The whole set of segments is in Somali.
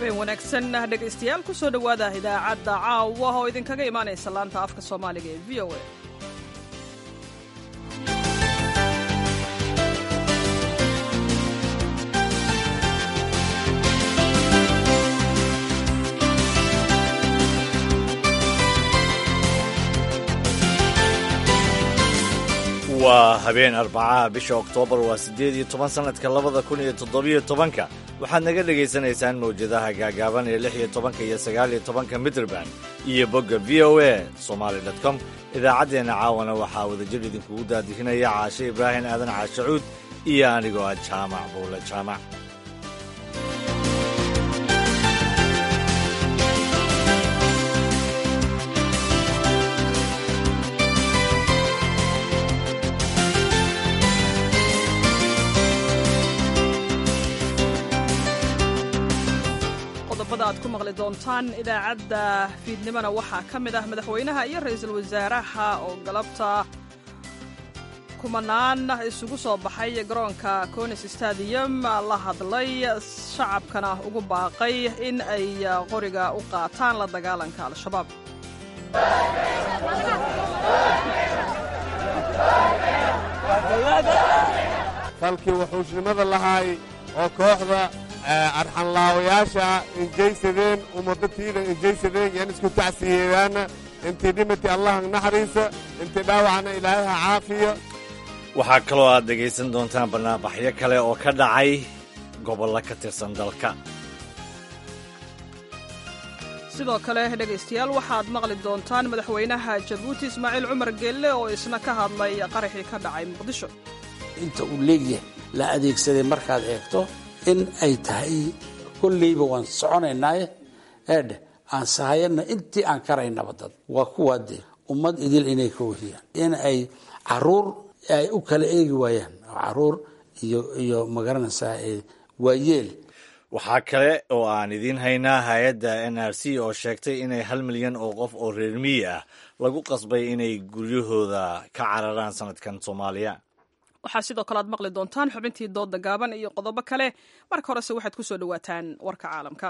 habeen wanaagsan dhegaystayaal ku soo dhowaada idaacadda caawa oo idinkaga imaanaysa laanta afka soomaaliga ee v o a waa habeen arbacaha bisha oktoobar waa siddeed iyo toban sannadka labada kun iyo toddobiyo tobanka waxaad naga dhegaysanaysaan mawjadaha gaagaaban ee lix iyo tobanka iyo sagaal iyo tobanka midraband iyo bogga v o a somaali dot com idaacaddeenna caawana waxaa wadajir idinkugu daadihinaya caashe ibraahim aadan caashacuud iyo anigoo ah jaamac buule jaamac qodobada aad ku maqli doontaan idaacadda fiidnimona waxaa ka mid ah madaxweynaha iyo ra'iisul wasaaraha oo galabta kumanaan isugu soo baxay garoonka conis stadium la hadlay shacabkana ugu baaqay in ay qoriga u qaataan la dagaalanka al-shabaab falkii wuxuushnimada lahaay oo kooxda arxanlaawayaasha injaysadeen ummadatiina injaysadeen yan isku tacsiyeedaana intii dhimati allah naxariisa intii dhaawacna ilaahay ha caafiya waxaa kaloo aad dhegaysan doontaan bannaanbaxyo kale oo ka dhacay gobollo ka tirsan dalka sidoo kale dhegaystayaal waxaad maqli doontaan madaxweynaha jabuuti ismaaciil cumar geelle oo isna ka hadlay qaraxii ka dhacay muqdisho inta uu leegyahay la adeegsaday markaad eegto in ay tahay kolleyba waan soconaynaaye eedhe aan sahayana intii aan karaynaba dad waa kuwaa dee ummad idil inay ka wariyaan in ay caruur ay u kala eegi waayaan caruur iyo iyo magaranaysaa waayeel waxaa kale oo aan idiin haynaa hay-adda n r c oo sheegtay inay hal milyan oo qof oo reer miyi ah lagu qasbay inay guryahooda ka cararaan sanadkan soomaaliya waxaa sidoo kale aad maqli doontaan xubintii dooda gaaban iyo qodobo kale marka horese waxaad ku soo dhowaataan warka caalamka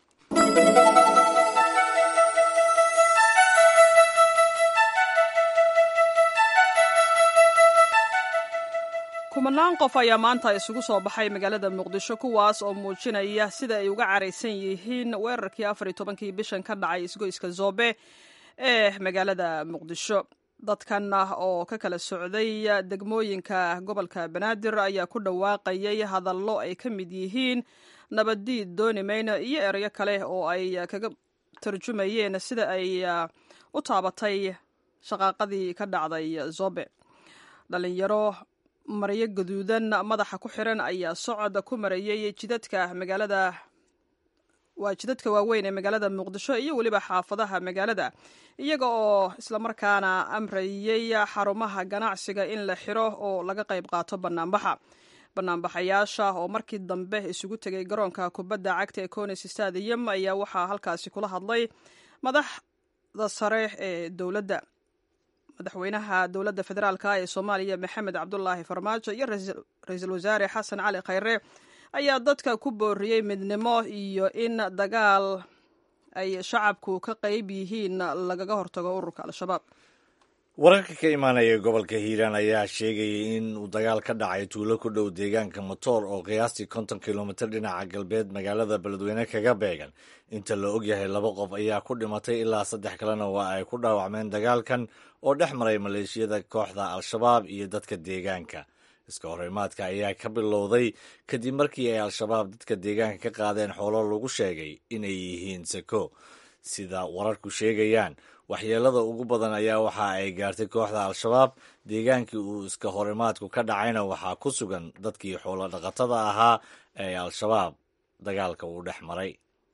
kumanaan qof ayaa maanta isugu soo baxay magaalada muqdisho kuwaas oo muujinaya sida ay uga caraysan yihiin weerarkii afar iyo tobankii bishan ka dhacay isgoyska zoobe ee magaalada muqdisho dadkan oo ka kala socday degmooyinka gobolka banaadir ayaa ku dhawaaqayay hadallo ay ka mid yihiin nabaddiid dooni mayno iyo erayo kale oo ay kaga tarjumayeen sida ay u taabatay shaqaaqadii ka dhacday zobe dhalinyaro maryo gaduudan madaxa ku xiran ayaa socod ku marayay jidadka magaalada waa jidadka waaweyn ee magaalada muqdisho iyo weliba xaafadaha magaalada iyaga oo islamarkaana amrayay xarumaha ganacsiga in la xiro oo laga qayb qaato banaanbaxa banaanbaxayaasha oo markii dambe isugu tegay garoonka kubadda cagta ee conis stadium ayaa waxaa halkaasi kula hadlay madaxda sare ee dowladda madaxweynaha dowladda federaalk ee soomaaliya maxamed cabdulaahi farmaajo iyo ra-iisul wasaare xasan cali khayre ayaa dadka ku booriyey midnimo iyo in dagaal ay shacabku ka qayb yihiin lagaga hortago ururka al-shabaab wararka ka imaanaya gobolka hiiraan ayaa sheegayay in uu dagaal ka dhacay tuulo ku dhow deegaanka motoor oo qiyaastii konton kilomitir dhinaca galbeed magaalada beledweyne kaga beegan inta la ogyahay laba qof ayaa ku dhimatay ilaa saddex kalena waa ay ku dhaawacmeen dagaalkan oo dhex maray maleeshiyada kooxda al-shabaab iyo dadka deegaanka iska horimaadka ayaa ka bilowday kadib markii ay al-shabaab dadka deegaanka ka qaadeen xoolo lagu sheegay inay yihiin sako sida wararku sheegayaan waxyeelada ugu badan ayaa waxa ay gaartay kooxda al-shabaab deegaankii uu iska horimaadku ka dhacayna waxaa ku sugan dadkii xoolo dhaqatada ahaa ee al-shabaab dagaalka uu dhex maray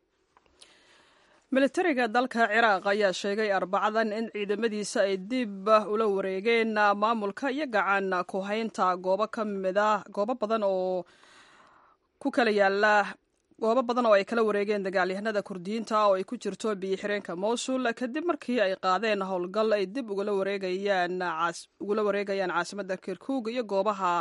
militariga dalka ciraaq ayaa sheegay arbacadan in ciidamadiisa ay dib ula wareegeen maamulka iyo gacan ku haynta goobo ka mid ah goobo badan oo ku kala yaala goobo badan oo ay kala wareegeen dagaalyahanada kurdiyiinta oo ay ku jirto biyo-xireenka mowsul kadib markii ay qaadeen howlgal ay dib ugula wareegayaan ugula wareegayaan caasimadda kirkug iyo goobaha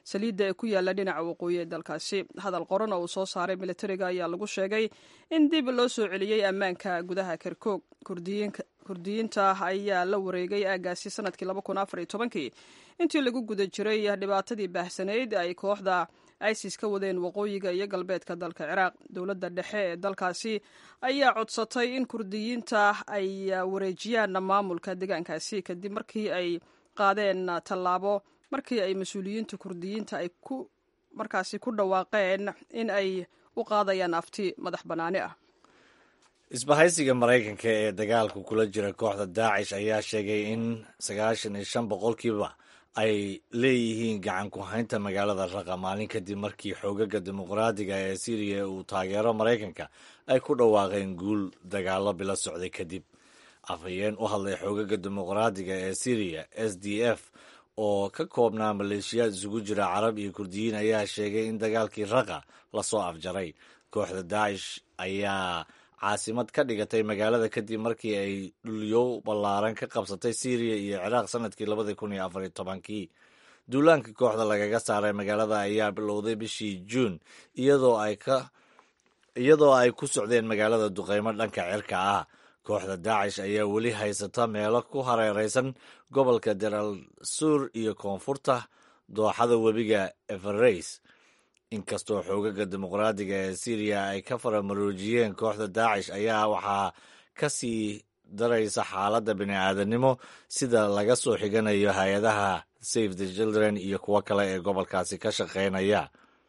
saliidda ee ku yaala dhinaca waqooyi ee dalkaasi hadal qoran oo uu soo saaray militariga ayaa lagu sheegay in dib loo soo celiyey ammaanka gudaha kerkoog kurdiyiinta ayaa la wareegay aagaasi sanadkii kii intii lagu guda jiray dhibaatadii baahsanayd ay kooxda isis ka wadeen waqooyiga iyo galbeedka dalka ciraaq dowladda dhexe ee dalkaasi ayaa codsatay in kurdiyiinta ay wareejiyaan maamulka deegaankaasi kadib markii ay qaadeen tallaabo markii ay mas-uuliyiinta kurdiyiinta ay ku markaasi ku dhawaaqeen in ay u qaadayaan afti madax bannaani ah isbahaysiga maraykanka ee dagaalka kula jira kooxda daacish ayaa sheegay in sagaashan iyo shan boqolkiiba ay leeyihiin gacan ku haynta magaalada raqa maalin kadib markii xoogaga dimuqraadiga ee syriya uu taageero maraykanka ay ku dhawaaqeen guul dagaalo bila socday kadib afhayeen u hadlay xoogaga dimuqraadiga ee syriya s d f oo ka koobnaa maleeshiyaad isugu jira carab iyo kurdiyiin ayaa sheegay in dagaalkii raqa lasoo afjaray kooxda daacish ayaa caasimad ka dhigatay magaalada kadib markii ay dhulyow ballaaran ka qabsatay syriya iyo ciraaq sanadkii labadii kun iyo afar iyo tobankii duulaanka kooxda lagaga saaray magaalada ayaa bilowday bishii juun iyadoo ay ka iyadoo ay ku socdeen magaalada duqeymo dhanka cirka ah kooxda daacish ayaa weli haysata meelo ku hareereysan gobolka deral suur iyo koonfurta dooxada webiga evereys inkastoo xoogaga dimuqraadiga ee syriya ay ka faramaroojiyeen kooxda daacish ayaa waxaa ka sii daraysa xaaladda bini-aadanimo sida laga soo xiganayo hay-adaha save the children iyo kuwo kale ee gobolkaasi ka shaqeynaya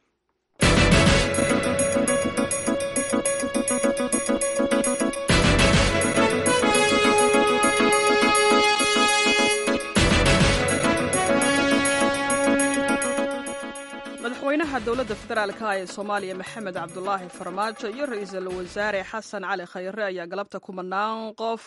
madaxweynaha dowladda federaalka ee soomaaliya maxamed cabdulaahi farmaajo iyo ra-iisul wasaare xasan cali khayre ayaa galabta kumanaan qof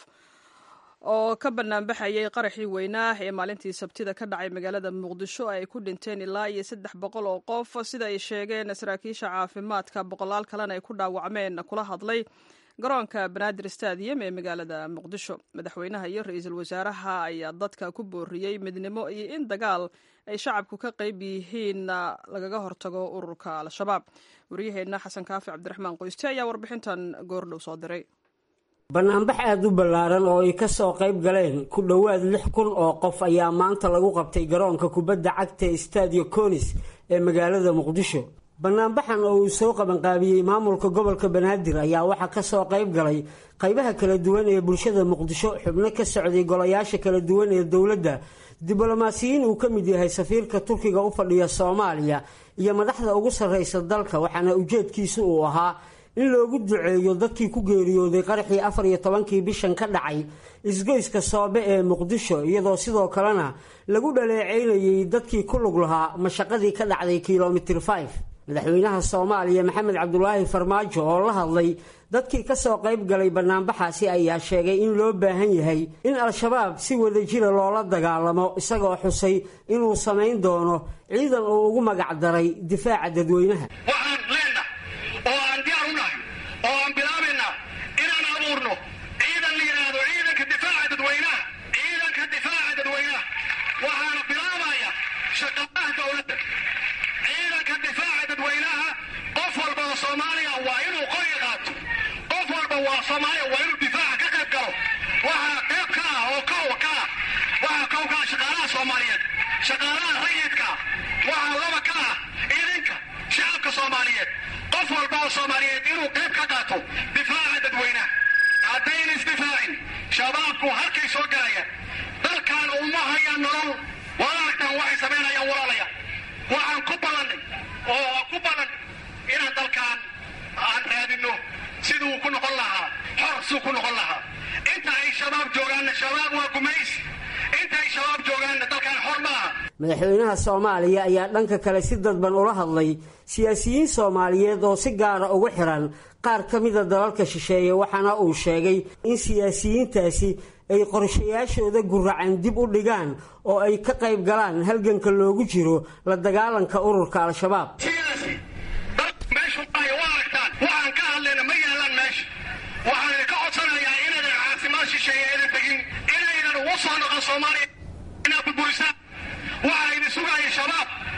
oo ka banaanbaxayay qaraxii weynaa ee maalintii sabtida ka dhacay magaalada muqdisho ay ku dhinteen ilaa iyo saddex boqol oo qof sida ay sheegeen saraakiisha caafimaadka boqolaal kalena ay ku dhaawacmeen kula hadlay garoonka banaadir stadium ee magaalada muqdisho madaxweynaha iyo ra-iisul wasaaraha ayaa dadka ku booriyey midnimo iyo in dagaal ay shacabku ka qayb yihiin lagaga hortago ururka al-shabaab waryaheenna xasan kaafi cabdiraxmaan qoyste ayaa warbixintan goordhow soo diray banaanbax aada u ballaaran oo ay ka soo qayb galeen ku dhowaad lix kun oo qof ayaa maanta lagu qabtay garoonka kubadda cagta ee stadio conis ee magaalada muqdisho banaanbaxan oo uu soo qabanqaabiyey maamulka gobolka banaadir ayaa waxaa ka soo qayb galay qaybaha kala duwan ee bulshada muqdisho xubno ka socday golayaasha kala duwan ee dowladda diblomaasiyiin uu ka mid yahay safiirka turkiga u fadhiya soomaaliya iyo madaxda ugu sarraysa dalka waxaana ujeedkiisu uu ahaa in loogu duceeyo dadkii ku geeriyooday qaraxii afar iyo tobankii bishan ka dhacay isgoyska soobe ee muqdisho iyadoo sidoo kalena lagu dhaleeceynayay dadkii ku lug lahaa mashaqadii ka dhacday kilomitir 5 madaxweynaha soomaaliya maxamed cabdulaahi farmaajo oo la hadlay dadkii ka soo qayb galay banaanbaxaasi ayaa sheegay in loo baahan yahay in al-shabaab si wadajira loola dagaalamo isagoo xusay inuu samayn doono ciidan uu ugu magac daray difaaca dadweynaha waxaan leenahay oo aan diyaar u nahay oo aan bilaabaynaa inaan abuurno ciidan la yidhaahdo ciidanka difaaca dadweynaha ciidanka difaaca dadweynaha waxaana bilaabaya shaqaalaha dowladda ciidanka difaaca dadweynaha qof walba oo soomaaliya waa inuu qoriga qaato qof walba waa soomaaliya waa inuu difaaca ka qayb galo waxaa qayb ka ah oo kow ka ah waxaa kow ka ah shaqaalaha soomaaliyeed shaqaalaha rayidka waxaa laba ka ah idinka shacabka soomaaliyeed qof walba oo soomaaliyeed inuu qayb ka qaato difaaca dadweynaha haddayna isdifaacin shabaabku halkay soo galayaan dalkan uma hayaan nolol waad aragtaan waxay samaynayaan walaalaya waxaan ku ballannay oo ku ballan inaan dalkan aan raadinno siduu ku noqon lahaa xor siduu ku noqon lahaa inta ay shabaab joogaanna shabaab waa gumays inta ay shabaab joogaanna dalkan xor ma aha madaxweynaha soomaaliya ayaa dhanka kale si dadban ula hadlay siyaasiyiin soomaaliyeed oo si gaara ugu xiran qaar ka mida dalalka shisheeye waxaana uu sheegay in siyaasiyiintaasi ay qorshayaashooda guracan dib u dhigaan oo ay ka qayb galaan halganka loogu jiro la dagaalanka ururka al-shabaab sidaasi dad meeshu maayo waa aragtaan waxaan ka hadlayna ma yaalaan meesha waxaan idinka codsanayaa inaydan caasimad shisheeye aydan tegin inaydan ugu soo noqon soomaaliya inaad burburisaan waxaa idin sugaya shabaab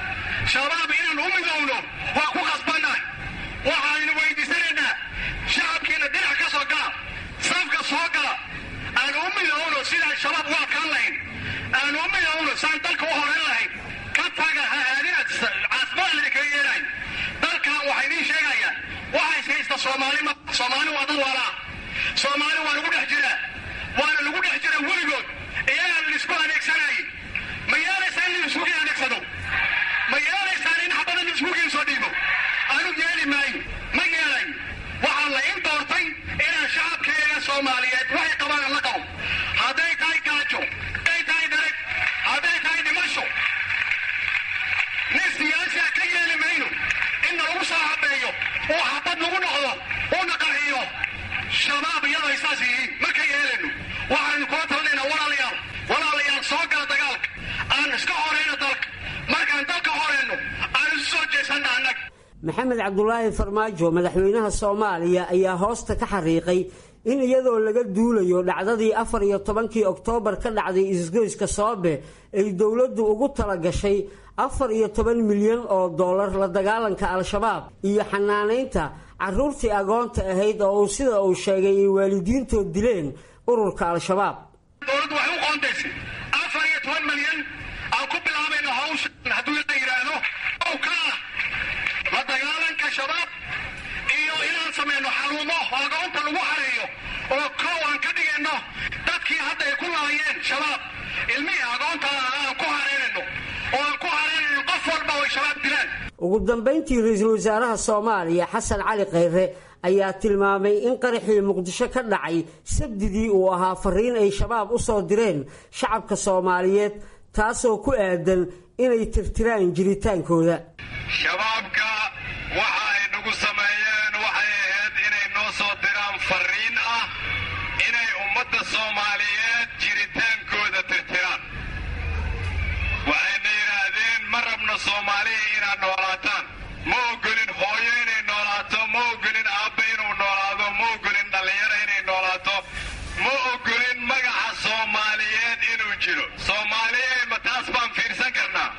shabaab inaan u midowno waa ku qasbannahay waxaaynu weydiisanaynaa shacabkiina dhinac ka soo gala safka soo gala aan u midowno sidaan shabaab u adkaan lahayn aan u midowno saan dalka u horan lahayn ka taga ha aadina caasimadaa lidinkaga yeelahay dalkan waxaa idiin sheegaya waxaa is haysta soomaali ma soomaali waa dad walaa soomaali waa lagu dhex jiraa waana lagu dhex jira weligood iyagaa laisku adeegsanayay ma yeelaysaan in laiskugi adeegsado ma yeelaysaan in xabada laiskugiin soo dhiibo anu yeeli maayo ma yeelayo waxaa la in doortay inaan shacabkeega soomaaliyeed waxay qabaan la qabo hadday tahay gaajo hadday tahay dareg hadday tahay dhimasho nin siyaasiya ka yeeli mayno inna lagu soo habeeyo oo xabad lagu noqdo uuna qarxiyo shabaab iyadoo ay saas yihiin ma ka yeelayno waxaanu kula talinaynaa walaalayaal walaalayaal soo gala dagaalka aan iska horayno dalka markaan dalka horayno aan isu soo jeesanna annaga maxamed cabdulaahi farmaajo madaxweynaha soomaaliya ayaa hoosta ka xariiqay in iyadoo laga duulayo dhacdadii afar iyo tobankii oktoobar ka dhacday isgoyska soobe ay dowladdu ugu talagashay afar iyo toban milyan oo dollar la dagaalanka al-shabaab iyo xanaanaynta caruurtii agoonta ahayd oo uu sida uu sheegay ay waalidiintood dileen ururka al-shabaab dowladdu waxay u qoondaysay afar iyo toban milyan aan ku bilaabayno hawshan hadduu la yidhaahdo ow ka ah la dagaalanka shabaab iyo inaan samayno xarumo oo agoonta lagu xareeyo oo kow aan ka dhigayno dadkii hadda ay ku laayeen shabaab ilmihii agoonta aan ku hareynayno oo aan ku hareynayno qof walba oo ay shabaab dilaan ugu dambayntii ra-iisul wasaaraha soomaaliya xasan cali khayre ayaa tilmaamay in qaraxii muqdisho ka dhacay sabdidii uu ahaa fariin ay shabaab u soo direen shacabka soomaaliyeed taasoo ku aadan inay tirtiraan jiritaankooda shabaabka waxa ay nagu sameeyeen waxay ahayd inay noo soo diraan fariin ah inay ummadda soomaaliyeed jiritaankooda tirtiraan waxayna yidhaahdeen ma rabno soomaaliya inaad noolaataan ma ogolin hooyo inay noolaato ma ogolin aabba inuu noolaado ma ogolin dhallinyaro inay noolaato ma ogolin magaca soomaaliyeed inuu jiro soomaaliyey ma taas baan fiirsan karnaa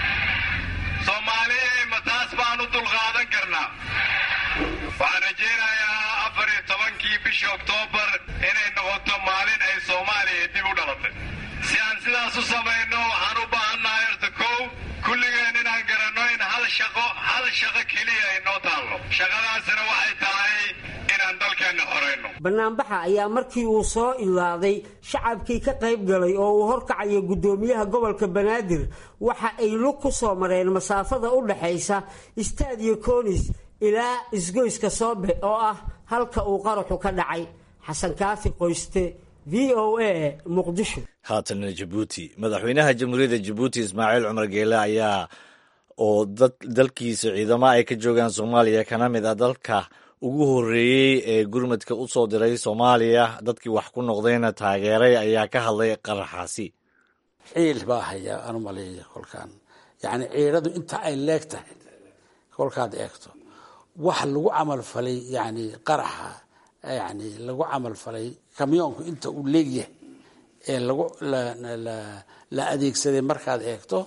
soomaaliyey ma taas baan u dulqaadan karnaa waxaan rajaynayaa afar iyo tobankii bishii oktoobar inay noqoto maalin ay soomaaliya dib u dhalatay si aan sidaas u samayno waxaan u baahannahay horta kow kulligeen inaan garanno in hal shaqo hal shaqo keliya ay noo taallo shaqadaasina waxay tahay inaan dalkeenna horayno banaanbaxa ayaa markii uu soo ilaaday shacabkii ka qayb galay oo uu horkacayo guddoomiyaha gobolka banaadir waxa ay lug ku soo mareen masaafada u dhaxaysa istaadiyo koonis ilaa isgoyska soobe oo ah halka uu qaraxu ka dhacay xasan kaafi qoyste v o a muqdisho haatana jabuuti madaxweynaha jamhuuriyadda jabuuti ismaaciil cumar geele ayaa oo dalkiisa ciidamo ay ka joogaan soomaaliya kana mid ah dalka ugu horreeyey ee gurmadka u soo diray soomaaliya dadkii wax ku noqdayna taageeray ayaa ka hadlay qaraxaasi ciil baa haya aan u maleeya kolkaan yacni ciidhadu inta ay leeg tahay kolkaad eegto wax lagu camal falay yani qaraxa yani lagu camal falay kamyoonku inta uu leegyahay ee lagu la adeegsaday markaad eegto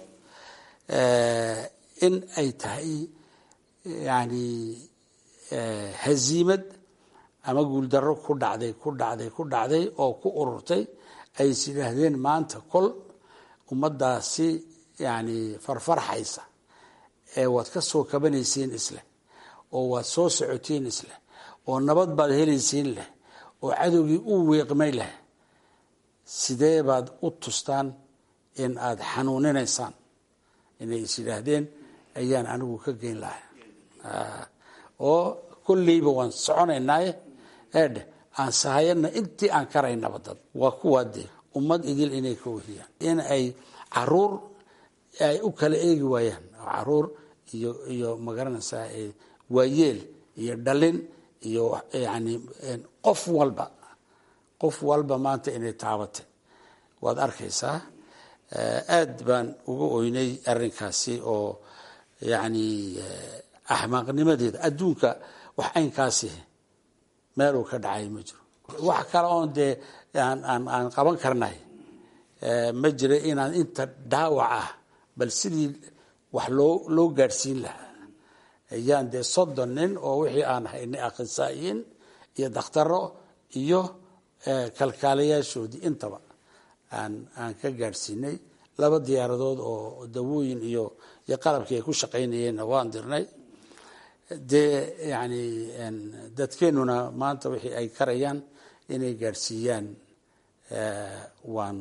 in ay tahay yani haziimad ama guuldarro ku dhacday ku dhacday ku dhacday oo ku ururtay ay is yidhaahdeen maanta kol ummaddaasi yani farfarxaysa ee waad ka soo kabanaysiin isleh oo waad soo socotiin isleh oo nabad baad helaysiin leh oo cadowgii u weeqmay leh sidee baad u tustaan in aada xanuuninaysaan inay is yidhaahdeen ayaan anigu ka geyn lahay oo kolleyba waan soconaynaaye eedhe aan sahayana intii aan karaynaba dad waa kuwaa dee ummad idil inay ka wehiyaan in ay caruur ay u kala eegi waayaan caruur iyo iyo magaranaysaa waayeel iyo dhalin iyo yani qof walba qof walba maanta inay taabatay waad arkaysaa aad baan uga oynay arrinkaasi oo yani axmaaqnimadeeda adduunka wax aynkaasi meeluu ka dhacay ma jiro wax kale oon dee aan aan aan qaban karnay ma jira inaan inta dhaawac ah bal sidii wax loo loo gaadhsiin lahaa ayaan dee soddon nin oo wixii aan haynay akhrisaayiin iyo dakhtaro iyo kalkaalayaashoodii intaba aan aan ka gaadhsiinay laba diyaaradood oo dawooyin iyo iyo qalabkii ay ku shaqaynayeenna waan dirnay dee yani dadkeenuna maanta wixii ay karayaan inay gaadhsiiyaan waan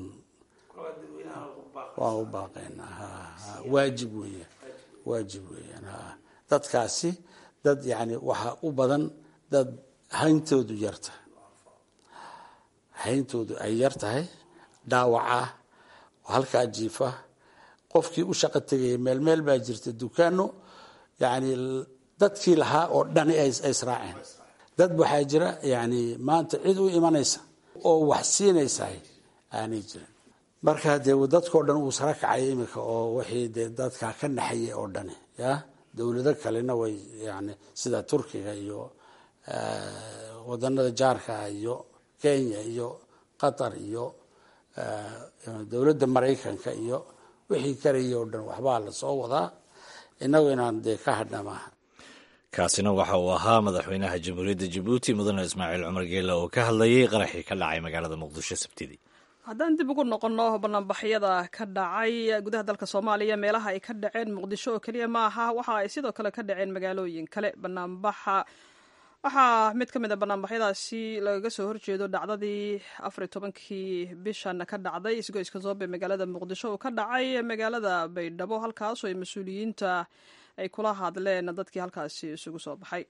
waan u baaqaynaa waajib weeyaan waajib weeyaan dadkaasi dad yani waxaa u badan dad hayntoodu yarta hayntoodu ay yar tahay dhaawaca halkaa jiifa qofkii u shaqo tegaya meel meel baa jirta dukaano yani dadkii lahaa oo dhani ay israaceen dad waxaa jira yani maanta cid u imanaysa oo wax siinaysahay aanay jirin marka dee dadkao dhan uu sara kacay iminka oo wixii dee dadkaa ka naxayay oo dhani ya dowlado kalena way yani sida turkiga iyo wadanada jaarkaa iyo kenya iyo qatar iyo dowladda maraykanka iyo wixii karayay oo dhan waxbaa lasoo wadaa inagu inaan dee ka hadhna maaha kaasina waxa uu ahaa madaxweynaha jamhuuriyadda jabuuti mudane ismaaciil cumar geele oo ka hadlayay qaraxii ka dhacay magaalada muqdisho sabtidii haddaan dib ugu noqonno banaanbaxyada ka dhacay gudaha dalka soomaaliya meelaha ay ka dhaceen muqdisho oo keliya ma aha waxa ay sidoo kale ka dhaceen magaalooyin kale banaanbaxa waxaa mid ka mid a banaanbaxyadaasi lagaga soo horjeedo dhacdadii afariy tobankii bishan ka dhacday isgoyska zoobe magaalada muqdisho oo ka dhacay magaalada baydhabo halkaasoo ay mas-uuliyiinta ay kula hadleen dadkii halkaasi isugu soo baxay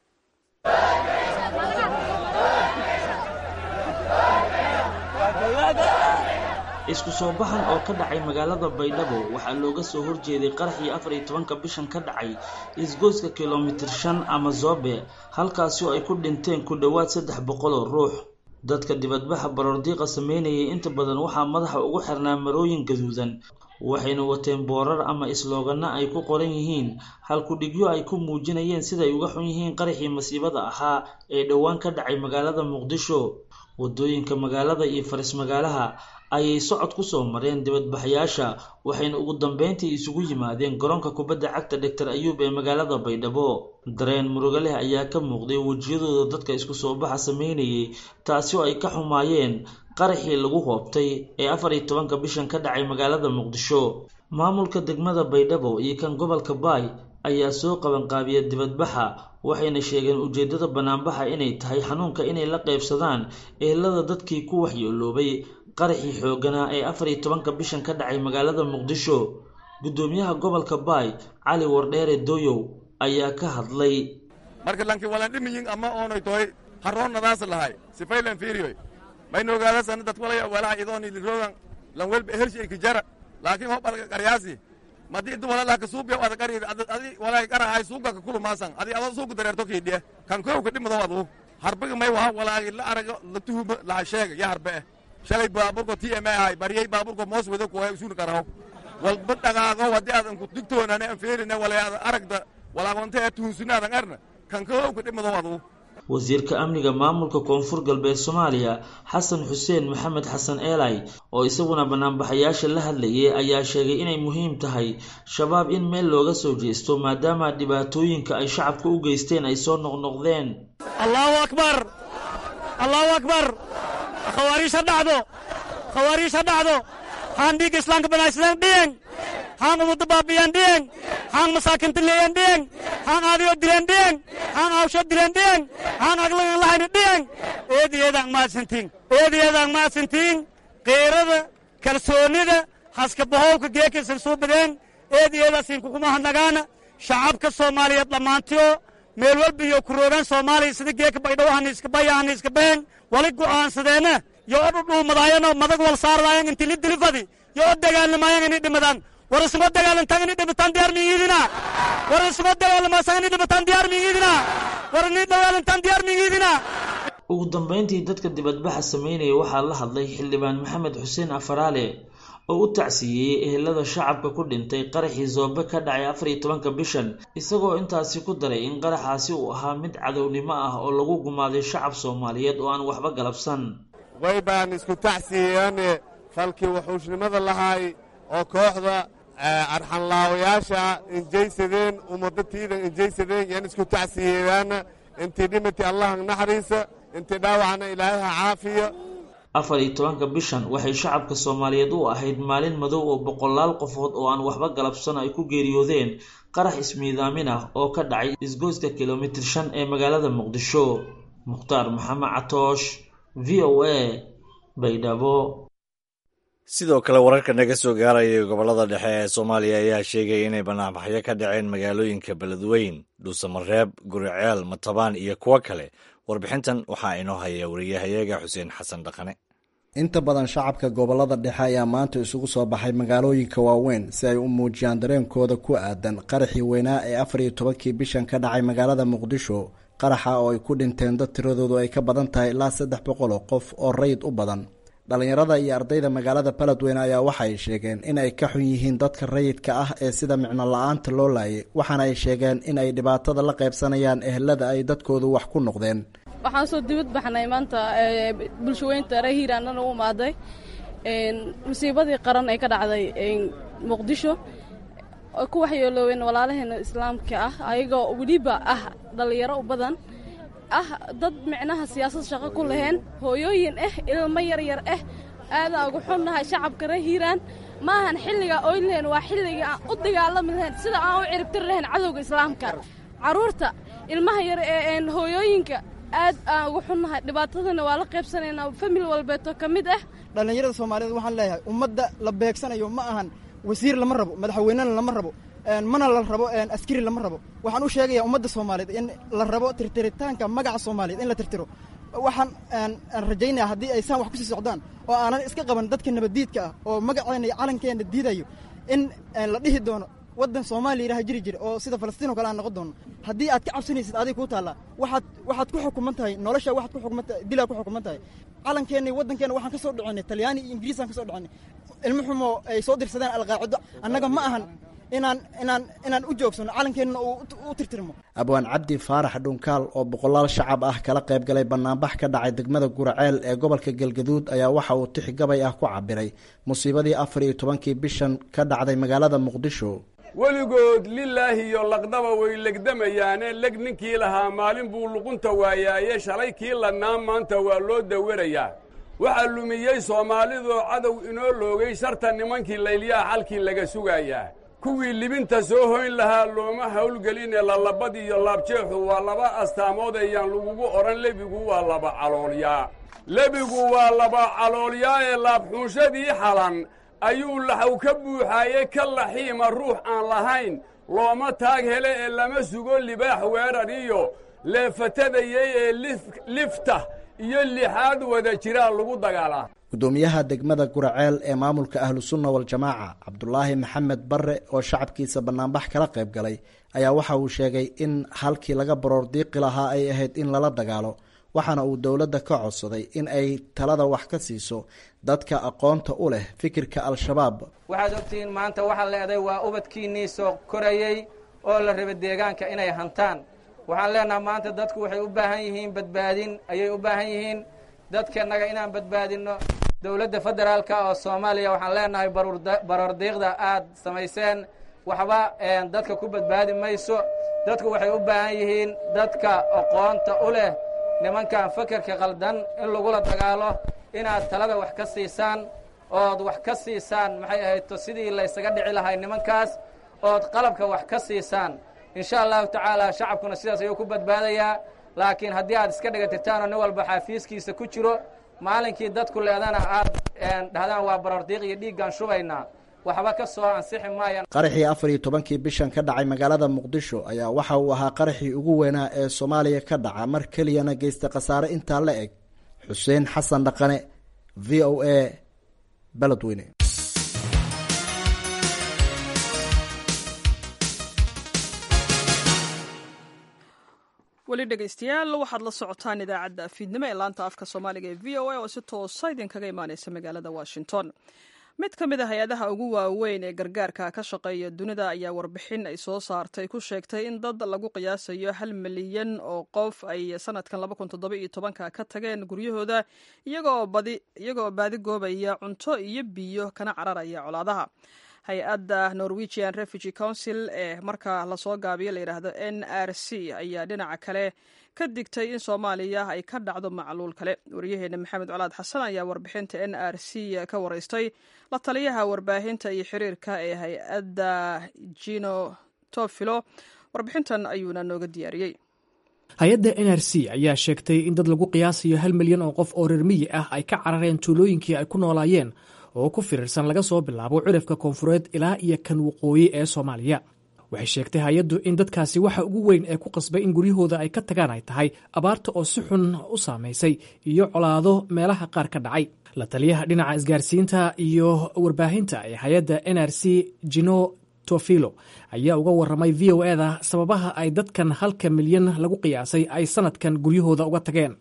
isku soo baxan oo ka dhacay magaalada baydhabo waxaa looga soo horjeeday qaraxii afar iyo tobanka bishan ka dhacay isgoyska kilomitir shan ama zobe halkaasi oo ay ku dhinteen ku dhowaad saddex boqol oo ruux dadka dibadbaxa baroordiiqa sameynayay inta badan waxaa madaxa ugu xirnaa marooyin gaduudan waxayna wateen boorar ama isloogana ay ku qoran yihiin halkudhigyo ay ku muujinayeen siday uga xun yihiin qaraxii masiibada ahaa ee dhowaan ka dhacay magaalada muqdisho wadooyinka magaalada iyo faris magaalaha ayay socod ku soo mareen dibadbaxayaasha waxayna ugu dambeyntii isugu yimaadeen garoonka kubadda cagta doctor ayuub ee magaalada baydhabo dareen murugo leh ayaa ka muuqday wejiyadooda dadka isku soo baxa sameynayay taasi oo ay ka xumaayeen qaraxii lagu hoobtay ee afar iyo tobanka bishan ka dhacay magaalada muqdisho maamulka degmada baydhabo iyo kan gobolka baay ayaa soo qabanqaabiya dibadbaxa waxayna sheegeen ujeedada banaanbaxa inay tahay xanuunka inay la qaybsadaan ehelada dadkii ku waxyeeloobay qaraxii xooganaa ee afar iyo tobanka bishan ka dhacay magaalada muqdisho guddoomiyaha gobolka baay cali wardheere doyow ayaa ka hadlay marka lanki walan dhimiyin ama oonay toy haroonnadaas lahay sifaylan fiiriyoy mayna ogaadasana dad walaya walaha idooni lirogan lan welba ehelshi ikijara laakiin hob adga qaryaasi madi idu walalaha kasuubiya ada qari adi walay qarahay suuga ka kulumaasan adi adoo suuga dareerto kiidhiye kan kow ka dhimado adu harbiga may waha walaagi la arago la tuhuma laha sheega ya harbe eh shalay baaburko t m ahay baryay baaburko moos wado kuwaya usuuni karaho walba dhaqaaqo haddii aadan ku digtoonane an feerine walay aada aragda walaagonta ee tuhunsunaadan arna kan kow ka dhimado adu wasiirka amniga maamulka koonfur galbeed soomaaliya xasan xuseen maxamed xasan eelay oo isaguna banaanbaxayaasha la hadlayay ayaa sheegay inay muhiim tahay shabaab in meel looga soo jeesto maadaama dhibaatooyinka ay shacabka u geysteen ay soo noqnoqdeen allahu akbar allahu akbar khawaariij ha dhacdo khawaariij ha dhacdo haan dhiigga islaamka banaaysadeen dhiyeng haan ummadda baabiyeen dhiyeng haan masaakinta leeyeen dhiyeng haan aadiyoo dileen dhiyeng haan awshoo dileen dhiyeng haan aglagan lahayni dhiyeng eediyeedaan mahadsantiin eediyeedaan mahadsantiin qiirada kalsoonnida haska bahowka geekaysan soo badeen eediyeedaasin kuguma hadnagaana shacabka soomaaliyeed dhammaantiyo meel walba iyo ku roogaan soomaaliya sida geeka baydhawo haniiska baya haniiska been wali go'aansadeenna yo o dhudhuumadaayano madag wal saarlaayan inti li dilifadi yo o dagaalamayan inay dhimadaan war isuma dagaalantaan inay dhimataan diyaar miyiidina war isuma dagaalamaasaan inay dhimataan diyaar miyiidina war inay dagaalantaan diyaar miyiidina ugu dambeyntii dadka dibadbaxa sameynaya waxaa la hadlay xildhibaan maxamed xuseen afaraale oo u tacsiiyey ehelada shacabka ku dhintay qaraxii zoobe ka dhacay afar iyo tobanka bishan isagoo intaasi ku daray in qaraxaasi uu ahaa mid cadownimo ah oo lagu gumaaday shacab soomaaliyeed oo aan waxba galabsan way baan isku tacsiyeyaane falkii wuxuushnimada lahaay oo kooxda arxanlaawayaasha injaysadeen ummadatiida injaysadeen yaan isku tacsiyeedaana intii dhimati allaha naxariisa intii dhaawacna ilaahay ha caafiya afar iyo tobanka bishan waxay shacabka soomaaliyeed u ahayd maalin madow oo boqolaal qofood oo aan waxba galabsan ay ku geeriyoodeen qarax ismiidaamin ah oo ka dhacay isgoyska kilomitir shan ee magaalada muqdisho mukhtaar maxamed catoosh v o a baydhabo sidoo kale wararka naga soo gaaraya gobollada dhexe ee soomaaliya ayaa sheegaya inay banaanbaxyo ka dhaceen magaalooyinka beledweyn dhuusamareeb guriceel matabaan iyo kuwo kale warbixintan waxaa inoo haya wariyahayaga xuseen xasan dhaqane inta badan shacabka gobollada dhexe ayaa maanta isugu soo baxay magaalooyinka waaweyn si ay u muujiyaan dareenkooda ku aadan qaraxii weynaa ee afar iyo tobankii bishan ka dhacay magaalada muqdisho qaraxa oo ay ku dhinteen dad tiradoodu ay ka badan tahay ilaa saddex boqol oo qof oo rayid u badan dhallinyarada iyo ardayda magaalada beledweyne ayaa waxaay sheegeen in ay ka xun yihiin dadka rayidka ah ee sida micno la-aanta loo laayay waxaana ay sheegeen in ay dhibaatada la qaybsanayaan ehelada ay dadkoodu wax ku noqdeen waxaan soo dibad baxnay maanta bulshaweynta reer hiiraanana u imaaday musiibadii qaran ee ka dhacday muqdisho oo ku waxyeelooween walaalaheena islaamka ah ayagoo weliba ah dhallinyaro u badan ah dad micnaha siyaasad shaqo ku laheen hooyooyin ah ilmo yaryar ah aadaan ugu xunnahay shacabka reer hiiraan ma ahan xilligaa oy lahayn waa xilligii aan u dagaalami lahayn sida aan u ciribtiri lahayn cadowga islaamka carruurta ilmaha yar ee hooyooyinka aad aan ugu xunnahay dhibaatadana waa la qaybsanaynaa famil walbeeto ka mid ah dhallinyarada soomaaliyeed waxaan leeyahay ummadda la beegsanayo ma ahan wasiir lama rabo madaxweynena lama rabo mana la rabo askari lama rabo waxaan u sheegayaa ummadda soomaaliyeed in la rabo tirtiritaanka magaca soomaaliyeed in la tirtiro waxaan aan rajaynaya haddii ay saan wax kusii socdaan oo aanan iska qaban dadka nabaddiidka ah oo magaceenna iyo calankeenna diidayo in la dhihi doono waddan soomaaliya ilaha jiri jira oo sida falastiin o kale aan noqon doono haddii aad ka cabsanaysid adig kuu taallaa waxaad waxaad ku xukuman tahay nolosha waxaad ku xukuman tahay dilaa ku xukuman tahay calankeenna iyo waddankeenna waxaan ka soo dhicinay talyaani iyo ingiriisaan ka soo dhicinay ilmo xumo ay soo dirsadeen alqaacido annaga ma ahan inaan inaan inaan u joogsano calankeenna u tirtirmo abwaan cabdi faarax dhunkaal oo boqolaal shacab ah kala qayb galay banaanbax ka dhacay degmada guraceel ee gobolka galgaduud ayaa waxa uu tix gabay ah ku cabiray musiibadii afar iyo tobankii bishan ka dhacday magaalada muqdisho weligood lilaahi iyo laqdaba way legdamayaane leg ninkii lahaa maalin buu luqunta waayaaye shalay kii ladnaa maanta waa loo dawarayaa waxaa lumiyey soomaalidoo cadow inoo loogay sharta nimankii laylyaha xalkii laga sugayaa kuwii libinta soo hoyn lahaa looma hawlgeline lalabad iyo laabjeexu waa laba astaamood ayaan lagugu odhan lebigu waa laba caloolyaa lebigu waa laba caloolyaa ee laabxuunshadii xalan ayuu laxaw ka buuxaaye ka laxiima ruux aan lahayn looma taag hele ee lama sugo libaax weerar iyo leefatadayey ee lifta iyo lixaad wada jiraa lagu dagaalaa gudoomiyaha degmada guraceel ee maamulka ahlusunna waljamaaca cabdulaahi maxamed barre oo shacabkiisa banaanbax kala qayb galay ayaa waxa uu sheegay in halkii laga baroor diiqi lahaa ay ahayd in lala dagaalo waxaana uu dowladda ka codsaday in ay talada wax ka siiso dadka aqoonta u leh fikirka al-shabaab waxaad ogtihiin maanta waxaa leeday waa ubadkiinnii soo korayey oo la raba deegaanka inay hantaan waxaan leenaha maanta dadku waxay u baahan yihiin badbaadin ayay u baahan yihiin dadkanaga inaan badbaadinno dowladda federaalka oo soomaaliya waxaan leenahay baroor diiqda aad samayseen waxba dadka ku badbaadi mayso dadku waxay u baahan yihiin dadka aqoonta u leh nimankan fakerka qaldan in lagula dagaalo inaad talada wax ka siisaan ood wax ka siisaan maxay ahayto sidii laysaga dhici lahay nimankaas ood qalabka wax ka siisaan insha allahu tacaala shacabkuna sidaas ayuu ku badbaadayaa laakiin haddii aad iska dhigatirtaanoo nin walba xaafiiskiisa ku jiro maalinkii dadku leedana aad dhahdaan waa barordiiq iyo dhiiggaan shubaynaa waxba ka soo ansixi maayaan qaraxii afar iyo tobankii bishan ka dhacay magaalada muqdisho ayaa waxa uu ahaa qaraxii ugu weynaa ee soomaaliya ka dhaca mar keliyana geysta khasaare intaa la eg xuseen xasan dhaqane v o a beledweyne weli dhegaystayaal waxaad la socotaan idaacadda fiidnimo ee laanta afka soomaaliga ee v o a oo si toosa idinkaga imaaneysa magaalada washington mid ka mid a hay-adaha ugu waaweyn ee gargaarka ka shaqeeya dunida ayaa warbixin ay soo saartay ku sheegtay in dad lagu qiyaasayo hal milyan oo qof ay sanadkan ka tageen guryahooda iyagoo baadi goobaya cunto iyo biyo kana cararaya colaadaha hay-adda norwegian refugee council ee marka lasoo gaabiyo layidhaahdo n r c ayaa dhinaca kale ka digtay in soomaaliya ay ka dhacdo macluul kale wariyaheena maxamed colaad xasan ayaa warbixinta n r c ka waraystay la taliyaha warbaahinta iyo xiriirka ee hay-adda jino tofilo warbixintan ayuuna nooga diyaariyey hay-adda n r c ayaa sheegtay in dad lagu qiyaasayo hal milyan oo qof oo reer miyi ah ay ka carareen tuulooyinkii ay ku noolaayeen oo ku firirsan laga soo bilaabo cirifka koonfureed ilaa iyo kan waqooyi ee soomaaliya waxay sheegtay hay-addu in dadkaasi waxa ugu weyn ee ku qasbay in guryahooda ay ka tagaan ay tahay abaarta oo si xun u saamaysay iyo colaado meelaha qaar ka dhacay la taliyaha dhinaca isgaarsiinta iyo warbaahinta ee hay-adda n r c jino tofilo ayaa uga waramay v o eda sababaha ay dadkan halka milyan lagu qiyaasay ay sanadkan guryahooda uga tageen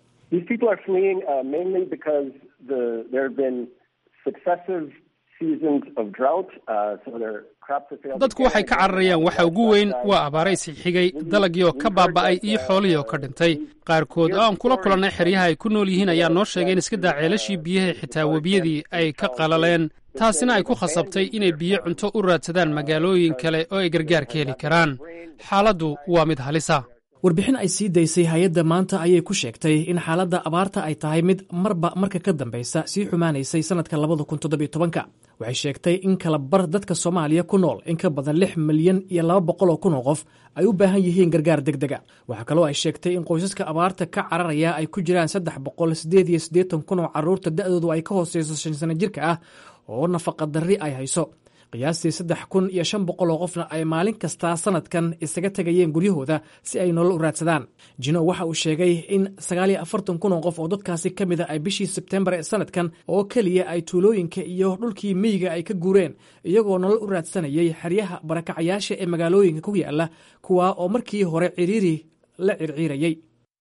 dadku waxay ka cararayaan waxa ugu weyn waa abaaray sixigay dalagii oo ka baaba'ay iyo xoolihii oo ka dhintay qaarkood oo aan kula kulannay xeryaha ay ku nool yihiin ayaa noo sheegay in iska daa ceelashii biyaha xitaa webiyadii ay ka qalaleen taasina ay ku khasabtay inay biyo cunto u raadsadaan magaalooyin kale oo ay gargaar ka heli karaan xaaladdu waa mid halisa warbixin ay sii daysay hay-adda maanta ayay ku sheegtay in xaaladda abaarta ay tahay mid marba marka ka dambaysa sii xumaanaysay sannadka labada kun toddobiyo tobanka waxay sheegtay in kala bar dadka soomaaliya ku nool in ka badan lix milyan iyo laba boqol oo kun oo qof ay u baahan yihiin gargaar deg dega waxaa kaloo ay sheegtay in qoysaska abaarta ka cararaya ay ku jiraan saddex boqol siddeed iyo siddeetan kun oo carruurta da'doodu ay ka hooseyso shan sano jirka ah oo nafaqa darri ay hayso qiyaastii saddex kun iyo shan boqol oo qofna ay maalin kastaa sanadkan isaga tegayeen guryahooda si ay nolol u raadsadaan jino waxa uu sheegay in sagaal iyo afartan kun oo qof oo dadkaasi ka mid a ay bishii sebtembar ee sanadkan oo keliya ay tuulooyinka iyo dhulkii miyiga ay ka guureen iyagoo nolol u raadsanayay xeryaha barakacayaasha ee magaalooyinka ku yaala kuwaa oo markii hore ciriiri la circiirayay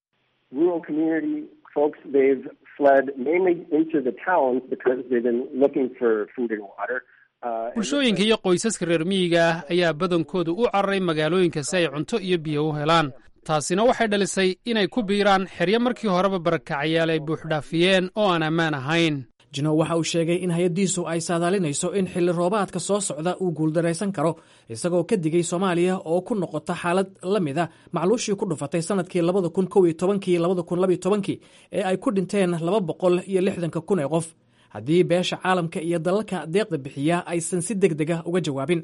bulshooyinka iyo qoysaska reer miyiga ah ayaa badankoodu u cararay magaalooyinka si ay cunto iyo biyo u helaan taasina waxay dhalisay inay ku biiraan xeryo markii horeba barakacayaal ay buuxdhaafiyeen oo aan ammaan ahayn jino waxa uu sheegay in hay-addiisu ay saadaalinayso in xilli roobaadka soo socda uu guuldaraysan karo isagoo ka digay soomaaliya oo ku noqota xaalad la mid a macluushii ku dhufatay sannadkii labada kun kow iyo tobankii labada kun labiyo tobankii ee ay ku dhinteen laba boqol iyo lixdanka kun ee qof haddii beesha caalamka iyo dalalka deeqda bixiya aysan si deg deg ah uga jawaabin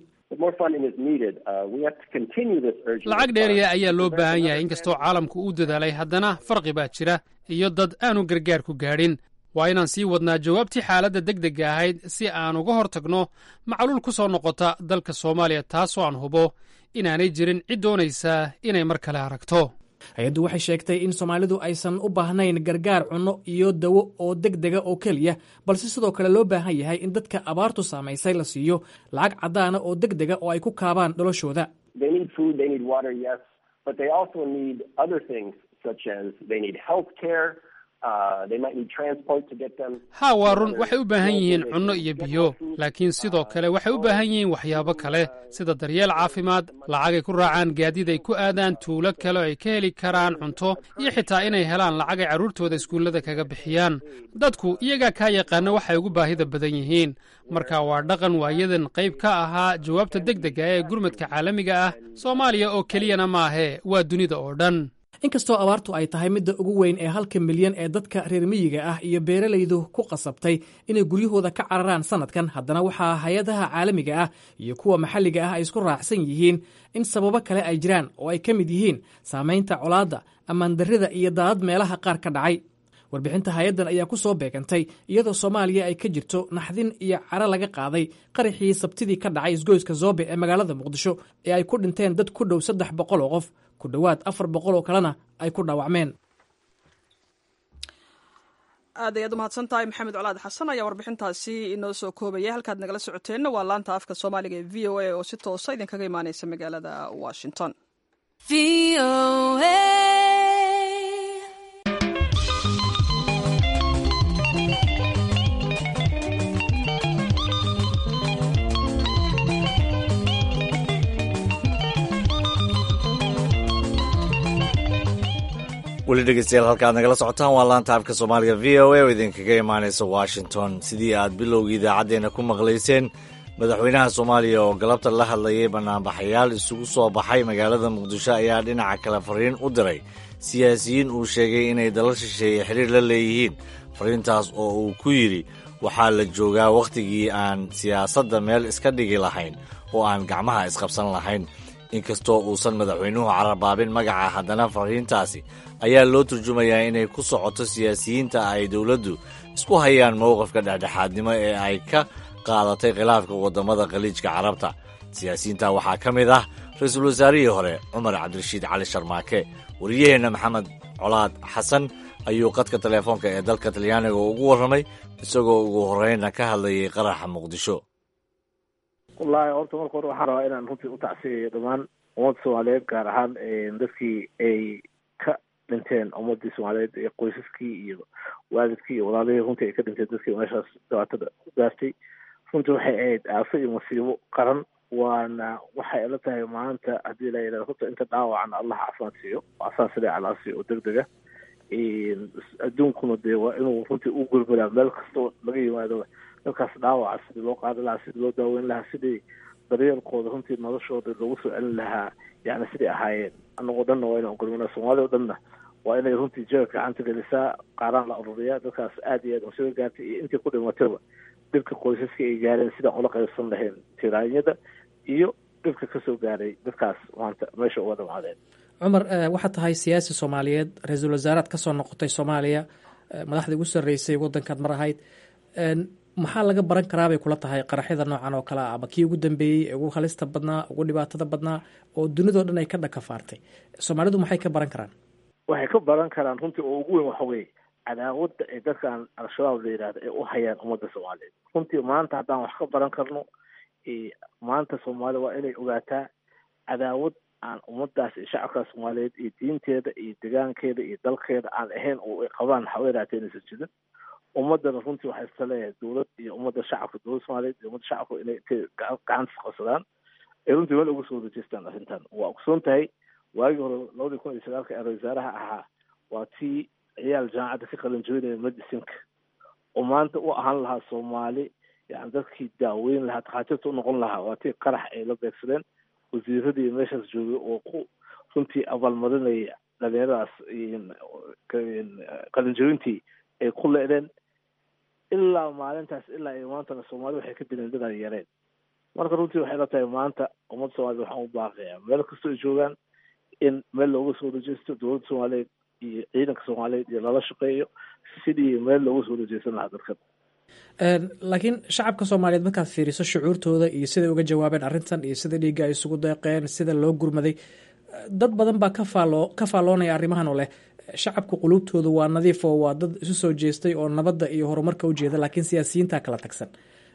lacag dheeriya ayaa loo baahan yahay inkastoo caalamku uu dadaalay haddana farqi baa jira iyo dad aanu gargaar ku gaadhin waa inaan sii wadnaa jawaabtii xaaladda deg degga ahayd si aan uga hor tagno macluul ku soo noqota dalka soomaaliya taasoo aan hubo inaanay jirin cid doonaysaa inay mar kale aragto hay-addu waxay sheegtay in soomaalidu aysan u baahnayn gargaar cunno iyo dawo oo deg dega oo keliya balse sidoo kale loo baahan yahay in dadka abaartu saamaysay la siiyo lacag caddaana oo deg dega oo ay ku kaabaan noloshooda haa waa run waxay u baahan yihiin cunno iyo biyo laakiin sidoo kale waxay u baahan yihiin waxyaabo kale sida daryeel caafimaad lacagay ku raacaan gaadiid ay ku aadaan tuulo kale oo ay ka heli karaan cunto iyo xitaa inay helaan lacag ay carruurtooda iskuullada kaga bixiyaan dadku iyagaa kaa yaqaana waxay ugu baahida badan yihiin marka waa dhaqan waayadan qayb ka ahaa jawaabta deg dega ee gurmadka caalamiga ah soomaaliya oo keliyana maahee waa dunida oo dhan inkastoo abaartu ay tahay midda ugu weyn ee halka milyan ee dadka reer miyiga ah iyo beeralaydu ku qasabtay inay guryahooda ka cararaan sanadkan haddana waxaa hay-adaha caalamiga ah iyo kuwa maxalliga ah ay isku raacsan yihiin in sababo kale ay jiraan oo ay ka mid yihiin saamaynta colaadda ammaandarrida iyo daadad meelaha qaar ka dhacay warbixinta hay-addan ayaa ku soo beegantay iyadoo soomaaliya ay ka jirto naxdin iyo caro laga qaaday qaraxii sabtidii ka dhacay isgoyska zoobe ee magaalada muqdisho ee ay ku dhinteen dad ku dhow saddex boqol oo qof ku dhowaad afar boqol oo kalena ay ku dhaawacmeen aad ayaad u mahadsan tahay maxamed colaad xasan ayaa warbixintaasi inoo soo koobaya halkaad nagala socoteenna waa laanta afka soomaaliga ee v o a oo si toosa idinkaga imaaneysa magaalada washington weli dhegeystayaal halka aad nagala socotaan waa laanta afka soomaaliga v o a oo idinkaga imaaneysa washington sidii aad bilowgii idaacaddeenna ku maqlayseen madaxweynaha soomaaliya oo galabta la hadlayay banaanbaxayaal isugu soo baxay magaalada muqdisho ayaa dhinaca kale fariin u diray siyaasiyiin uu sheegay inay dalal shisheeye xiriir la leeyihiin fariintaas oo uu ku yidhi waxaa la joogaa wakhtigii aan siyaasadda meel iska dhigi lahayn oo aan gacmaha isqabsan lahayn inkastoo uusan madaxweynuhu carabaabin magaca haddana fariintaasi ayaa loo turjumayaa inay ku socoto siyaasiyiinta ay dowladdu isku hayaan mowqifka dhexdhexaadnimo ee ay ka qaadatay khilaafka waddamada khaliijka carabta siyaasiyiinta waxaa ka mid ah ra-iisul wasaarihii hore cumar cabdirashiid cali sharmaake wariyaheenna maxamed colaad xasan ayuu qadka teleefoonka ee dalka talyaaniga ugu warramay isagoo ugu horreynna ka hadlayay qaraxa muqdisho wallaahi horta marka hore waxaan rabaa inaan runtii u tacsiyayo dhammaan ummadda soomaaliyeed gaar ahaan dadkii ay ka dhinteen ummadii soomaaliyeed ee qoysaskii iyo waalidkii iyo walaalihii runtii ay ka dhinteen dadkii meeshaas dhibaatada ku gaartay runtii waxay ahayd aafo iyo masiibo qaran waana waxay ila tahay maanta haddii la yidhahdo horta inta dhaawacna allah caafimaad siiyo asaas sida calaa siiyo oo deg dega adduunkuna dee waa inuu runtii u gurguraa meel kastoo laga yimaado dadkaas dhaawaca sidii loo qaadi lahaa sidii loo daaweyn lahaa sidii daryeelkooda runtii noloshooda loogu soo celin lahaa yani siday ahaayeen anagoo dhanna waa inaan gurmana soomaalida o dhanna waa inay runtii jeer gacanta gelisaa qaaraan la ururiyaa dadkaas aad iyo aad masiibo gaartay iyo intii ku dhimatayba dhibka qoysaska ay gaareen sidaan ula qaybsan lahayn tiraanyada iyo dhibka kasoo gaaray dadkaas maanta meesha uga dhamaadeen cumar waxaad tahay siyaasi soomaaliyeed ra-iisul wasaaraad ka soo noqotay soomaaliya madaxdii ugu sarreysay waddankaad mar ahayd maxaa laga baran karaa bay kula tahay qaraxyada noocan oo kale ah ama kii ugu dambeeyey ee ugu halista badnaa ugu dhibaatada badnaa oo dunidao dhan ay ka dhakafaartay soomaalidu maxay ka baran karaan waxay ka baran karaan runtii oo ugu weyn waxa weeye cadaawadda ay dadkan al-shabaab la yidhahda ay u hayaan ummadda soomaaliyeed runtii maanta haddaan wax ka baran karno maanta soomaalida waa inay ogaataa cadaawad aan ummadaas iyo shacabka soomaaliyeed iyo diinteeda iyo degaankeeda iyo dalkeeda aan ahayn oo ay qabaan haweenaatee inaysan jirin ummadana runtii waxay iska leeyahay dowlad iyo ummadda shacabka dowladda soomaaliyeed iyo ummadda shacabka inay intay gacanta isqabsadaan ay runtii meel uga soo wareejeystaan arrintan waa ogsoon tahay waagii hore labadii kun iyo sagaalka ee ra-isul wasaaraha ahaa waa tii ciyaal jaamacadda ka qalin jebinaya medicinka oo maanta u ahaan lahaa soomaali yani dadkii daaweyn lahaa takhaatiirta u noqon lahaa waa tii qarax ay la beegsadeen wasiiradii meeshaas joogay oo ku runtii abaalmarinaya dhalinyaradaas qalinjebintii ay ku leedeen ilaa maalintaas ilaa iyo maantana soomaalida waxay ka dileen dadaan yareen marka runtii waxay la tahay maanta ummadda soomaaliyed waxaan u baaqayaa meel kastoo ay joogaan in meel looga soo rajeysto dowladda soomaaliyeed iyo ciidanka soomaaliyeed iyo lala shaqeeyo sidii meel looga soo rajeysan lahaa dadkan laakiin shacabka soomaaliyeed markaad fiiriso shucuurtooda iyo siday uga jawaabeen arrintan iyo sida dhiigga ay isugu deeqeen sida loo gurmaday dad badan baa ka faalo ka faalloonaya arrimahan oo leh shacabka quluubtooda waa nadiif oo waa dad isu soo jeestay oo nabadda iyo horumarka ujeeda laakiin siyaasiyiinta kala tagsan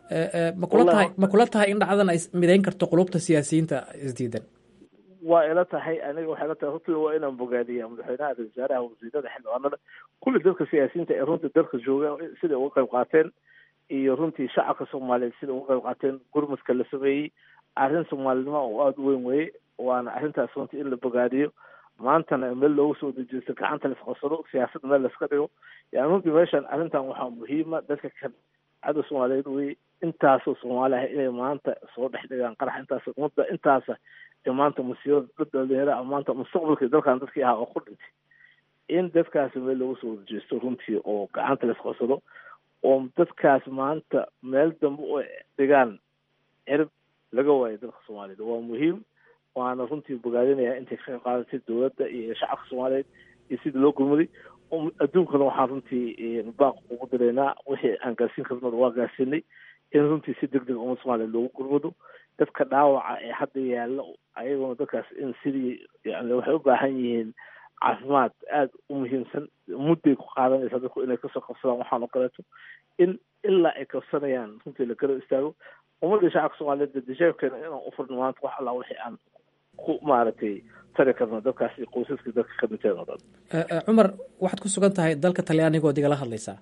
makula tahay ma kula tahay in dhacdan ay midayn karto qulubta siyaasiyiinta isdiidan waa ila tahay aniga waxay la tahay runtii waa inaan bogaadiya madaxweynaha ra-isul wasaaraha wasiirada xildhibaanada kulli dadka siyaasiyiinta ee runtii dalka jooga siday uga qayb qaateen iyo runtii shacabka soomaaliyeed siday uga qayb qaateen gurmadka la sameeyey arrin soomaalinimo oo aada u weyn weye waana arrintaas runtii in la bogaadiyo maantana meel loogu soo dejeysto gacanta la isqabsado siyaasadda meel laiska dhigo yani runtii meeshan arrintan waxaa muhiima dadka kan cadda soomaaliyeed weye intaasoo soomaali ah inay maanta soo dhex dhigaan qarax intaas ummadda intaasa ee maanta musiibada dad dhalinyara ah maanta mustaqbalkii dalkan dadkii ahaa oo ku dhintay in dadkaasi meel loogu soo dejeysto runtii oo gacanta la isqabsado oo dadkaas maanta meel dambe u dhigaan cirib laga waayo dalka soomaaliyeed waa muhiim waana runtii bogaadinaya intay ka qayb qaadatay dowladda iyo shacabka soomaaliyeed iyo sidii loo gurmaday adduunkana waxaan runtii baaq ugu diraynaa wixii aan gaarsiin karnada waa gaarsiinay in runtii si deg deg ummadda soomaaliyeed loogu gurmado dadka dhaawaca ee hadda yaalla ayaguna dadkaas in sidii yani waxay u baahan yihiin caafimaad aada u muhiimsan mudday ku qaadanaysaa dadku inay kasoo qabsadaan waxaan oo kaleeto in ilaa ay kabsanayaan runtii la garab istaago ummadda shacabka soomaaliyeed dadisheebkeena inaan u furno maanta wax allaa wixii aan ku maaragtay tari karno dadkaas iyo qoysaskii dadka ka dhinteen oo dhan cumar waxaad ku sugan tahay dalka talyaanigood igala hadlaysaa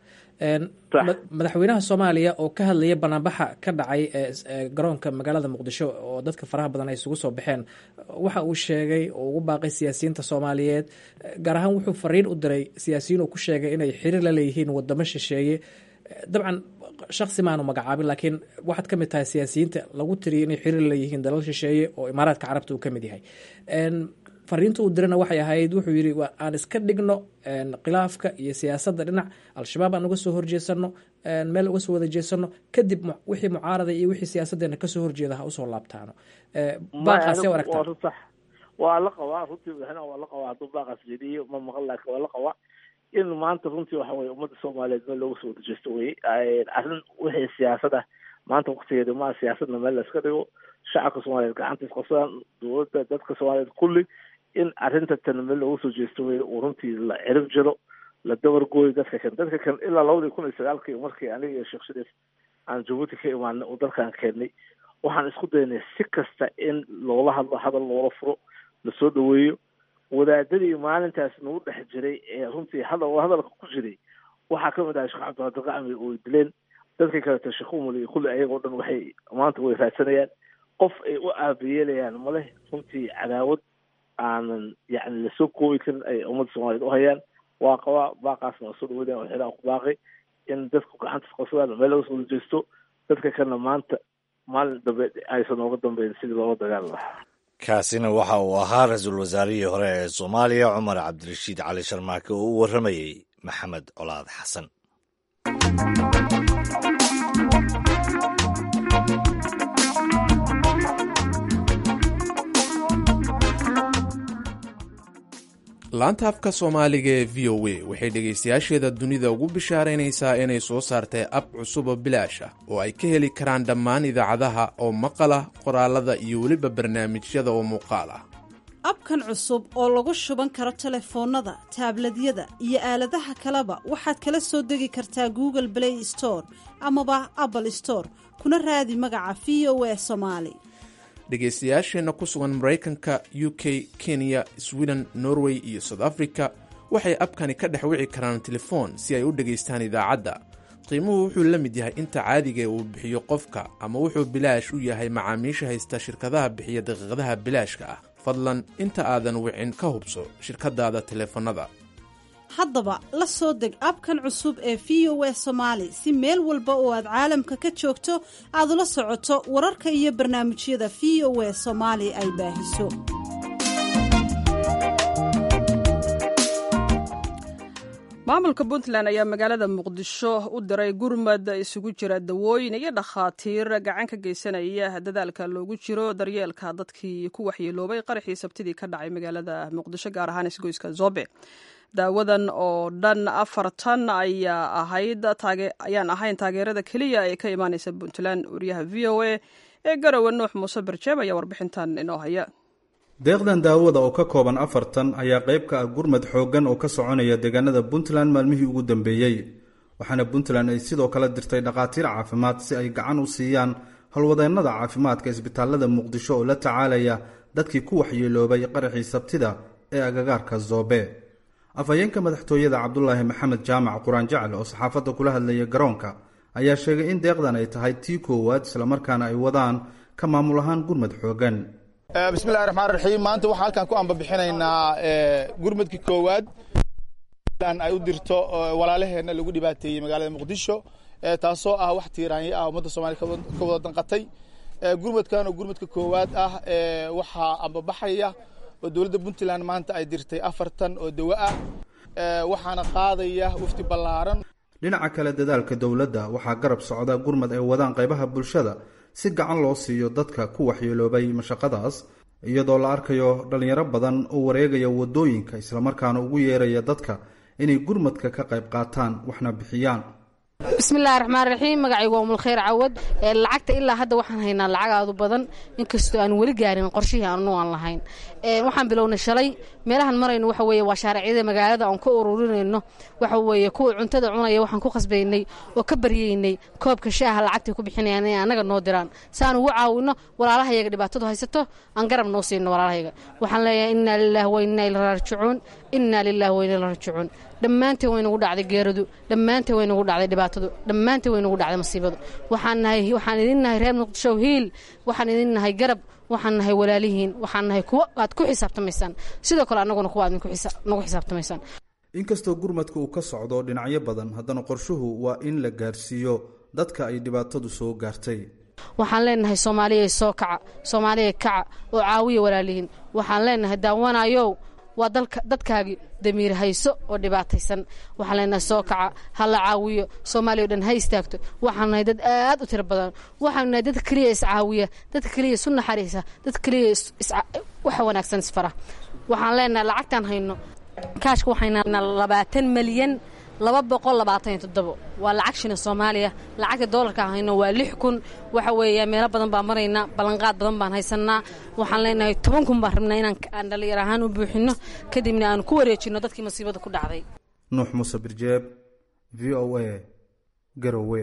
madaxweynaha soomaaliya oo ka hadlaya banaanbaxa ka dhacay garoonka magaalada muqdisho oo dadka faraha badan ay isugu soo baxeen waxa uu sheegay oo ugu baaqay siyaasiyiinta soomaaliyeed gaar ahaan wuxuu fariin u diray siyaasiyiin uu ku sheegay inay xiriir la leeyihiin wadamo shisheeye dabcan shaksi maanu magacaabin laakiin waxaad ka mid tahay siyaasiyiinta lagu tiriyay inay xiriir leeyihiin dalal shisheeye oo imaaraadka carabta uu ka mid yahay fariinta uu dirana waxay ahayd wuxuu yidhi aan iska dhigno khilaafka iyo siyaasadda dhinac al-shabaab aan uga soo horjeesano meel uga soo wada jeesano kadib wixii mucaarada iyo wixii siyaasaddeena kasoo horjeeda ha usoo laabtaano baaqaasee aragtaa waa la qabaa runtii madaxweynaha waa la qabaa hadduu baaqaas jeediyo ma maqan laakiin waa la qabaa in maanta runtii waxa weye ummadda soomaaliyeed meel looga soo wadajeesto weye arrin wixii siyaasad ah maanta waktigeeda maa siyaasadna meel la iska dhigo shacabka soomaaliyeed gacanta isqabsadaan dowladda dadka soomaaliyeed kulli in arrinta tan meel looga soo jeesto weye uu runtii la cirib jiro la dabar gooyo dadka kan dadka kan ilaa labadii kun iyo sagaalkii markii aniga iyo sheekh shariif aan jabuuti ka imaanay oo dalkan keennay waxaan isku daynay si kasta in loola hadlo hadal loola furo lasoo dhaweeyo wadaadadii maalintaas nagu dhex jiray ee runtii hadal hadalka ku jiray waxaa kamid ahay sheekh cabdiqaadir qacmi oo dileen dadka kaleeto sheekh umul iyo kulli ayagoo dhan waxay maanta way raadsanayaan qof ay u aabiyeelayaan maleh runtii cadaawad aanan yacni lasoo koobi karin ay ummadda soomaaliyeed u hayaan waa qabaa baaqaasna waa soo dhaweynaya waxyaalaha ku baaqay in dadku gacanta isqabsadaan meel laga soo wadajeesto dadka kalena maanta maalin dambe aysan nooga dambeyn sidii loola dagaali lahaa kaasina waxa uu ahaa ra-iisul wasaarihii hore ee soomaaliya cumar cabdirashiid cali sharmaake oo u warramayey maxamed colaad xasan laanta afka soomaaliga ee v o a waxay dhegaystayaasheeda dunida ugu bishaaraynaysaa inay soo saartay ab cusub oo bilaash ah oo ay ka heli karaan dhammaan idaacadaha oo maqal ah qoraalada iyo weliba barnaamijyada oo muuqaal ah abkan cusub oo lagu shuban karo telefoonnada taabladyada iyo aaladaha kaleba waxaad kala soo degi kartaa google play store amaba apple store kuna raadi magaca v o a somaali dhegaystayaasheenna ku sugan maraykanka u k kenya sweden norway iyo south africa waxay abkani ka dhex wici karaan telefoon si ay u dhegaystaan idaacadda qiimuhu wuxuu la mid yahay inta caadiga uu bixiyo qofka ama wuxuu bilaash u yahay macaamiisha haysta shirkadaha bixiya daqiiqadaha bilaashka ah fadlan inta aadan wicin ka hubso shirkadaada teleefannada haddaba la soo deg abkan cusub ee v o a somaali si meel walba oo aad caalamka ka joogto aad ula socoto wararka iyo barnaamijyada v o a soomaali ay baahiso maamulka puntland ayaa magaalada muqdisho u diray gurmad isugu jira dawooyin iyo dhakhaatiir gacan ka geysanaya dadaalka loogu jiro daryeelka dadkii ku waxyeeloobay qaraxii sabtidii ka dhacay magaalada muqdisho gaar ahaan isgoyska zobe daawadan oo dhan afartan ayaa ahayd ayaan ahayn taageerada keliya ee ka imaaneysa puntland wariyaha v o a ee garowe nuux muuse barjeeb ayaa warbixintan inoo haya deeqdan daawada oo ka kooban afartan ayaa qayb ka ah gurmad xooggan oo ka soconaya deegaanada puntland maalmihii ugu dambeeyey waxaana puntland ay sidoo kale dirtay dhakhaatiir caafimaad si ay gacan u siiyaan howlwadeennada caafimaadka isbitaalada muqdisho oo la tacaalaya dadkii ku waxyeeloobay qaraxii sabtida ee agagaarka zoobe afhayeenka madaxtooyada cabdulaahi maxamed jaamac quraan jacal oo saxaafadda kula hadlaya garoonka ayaa sheegay in deeqdan ay tahay tii koowaad islamarkaana ay wadaan ka maamul ahaan gurmad xooggan bismillahi raxmaan raxiim maanta waxaan halkan ku ambabixinaynaa gurmadkii koowaad ay u dirto walaalaheenna lagu dhibaateeyey magaalada muqdisho taasoo ah wax tiiraanyo ah ummadda soomaliya ka wada danqatay gurmadkan oo gurmadka koowaad ah waxaa ambabaxaya oo dowladda puntland maanta ay dirtay afartan oo dawo ah waxaana qaadaya wafdi ballaaran dhinaca kale dadaalka dowladda waxaa garab socda gurmad ay wadaan qaybaha bulshada si gacan loo siiyo dadka ku waxyeeloobay mashaqadaas iyadoo la arkayo dhallinyaro badan oo wareegaya waddooyinka islamarkaana ugu yeeraya dadka inay gurmadka ka qayb qaataan waxna bixiyaan bismillahi raxmaan raxiim magacaygu waa umulkhayr cawad lacagta ilaa hadda waxaan haynaa lacag aadu badan inkastoo aan weli gaarin qorshihii aanu aan lahayn waxaan bilownay shalay meelahan marayno waxa weeye waa shaaracyada magaalada aan ka ururinayno waxa weeye kuwa cuntada cunaya waxaan ku khasbaynay oo ka baryaynay koobka shaaha lacagtay ku bixinayaan inay annaga noo diraan si aan ugu caawino walaalahayaga dhibaatadu haysato aan garab noo siino walaalahayaga waxaan leeyahay innaa lillahi wa innaa ila raajicuun innaa lillahi wa innaa ila raajicuun dhammaanteen way nagu dhacday geeradu dhammaanteen way nagu dhacday dhibaatadu dhammaanteen way nagu dhacday masiibadu waxaan nahay waxaan idin nahay reer muqdisho hiil waxaan idin nahay garab waxaan nahay walaalihiin waxaan nahay kuwa aad ku xisaabtamaysaan sidoo kale annaguna kuwa aad nagu xisaabtamaysaan inkastoo gurmadka uu ka socdo dhinacyo badan haddana qorshuhu waa in la gaarsiiyo dadka ay dhibaatadu soo gaartay waxaan leenahay soomaaliya soo kaca soomaaliya kaca oo caawiya walaalihiin waxaan leenahay daawanayow waa dalka dadkaagii damiir hayso oo dhibaataysan waxaan leenahay soo kaca ha la caawiyo soomaaliya o dhan ha istaagto waxaan nahay dad aad u tiro badan waxaanu nahay dadka keliya iscaawiya dadka keliya isu naxariisa dadka keliya waxa wanaagsan isfara waxaan leenahay lacagtaan hayno kaashka waxayna labaatan milyan laba boqol labaatan iyo toddobo waa lacag shina soomaaliya lacagta doolarka hayno waa lix kun waxa weeya meelo badan baan maraynaa ballanqaad badan baan haysanaa waxaan leenahay toban kun baan rabnaa inaan aan dhallinyar ahaan u buuxino kadibna aan ku wareejino dadkii masiibada ku dhacday nuux muuse birjeeb v o a garowe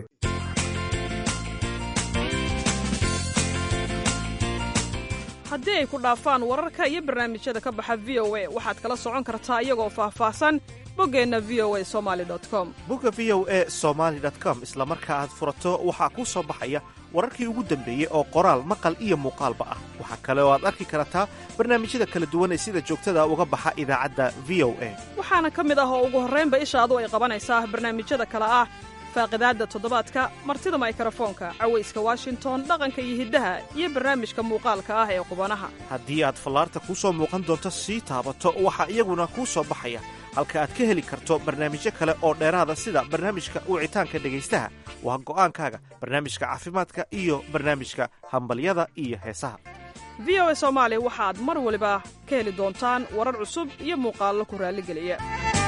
haddii ay ku dhaafaan wararka iyo barnaamijyada ka baxa v o a waxaad kala socon kartaa iyagoo faahfaahsan boggeenna v o a somali com bogga v o a somaali com isla marka aad furato waxaa kuu soo baxaya wararkii ugu dambeeyey oo qoraal maqal iyo muuqaalba ah waxaa kale oo aad arki kartaa barnaamijyada kala duwan ee sida joogtada uga baxa idaacadda v o a waxaana ka mid ah oo ugu horraynba ishaadu ay qabanaysaa barnaamijyada kale ah faaqidaadda toddobaadka martida maykarafoonka cawayska washington dhaqanka iyo hiddaha iyo barnaamijka muuqaalka ah ee qubanaha haddii aad fallaarta kuu soo muuqan doonto sii taabato waxaa iyaguna kuu soo baxaya halka aad ka heli karto barnaamijyo kale oo dheeraada sida barnaamijka wicitaanka dhegaystaha waa go'aankaaga barnaamijka caafimaadka iyo barnaamijka hambalyada iyo heesaha v o a soomaali waxaad mar waliba ka heli doontaan warar cusub iyo muuqaallo ku raalligeliya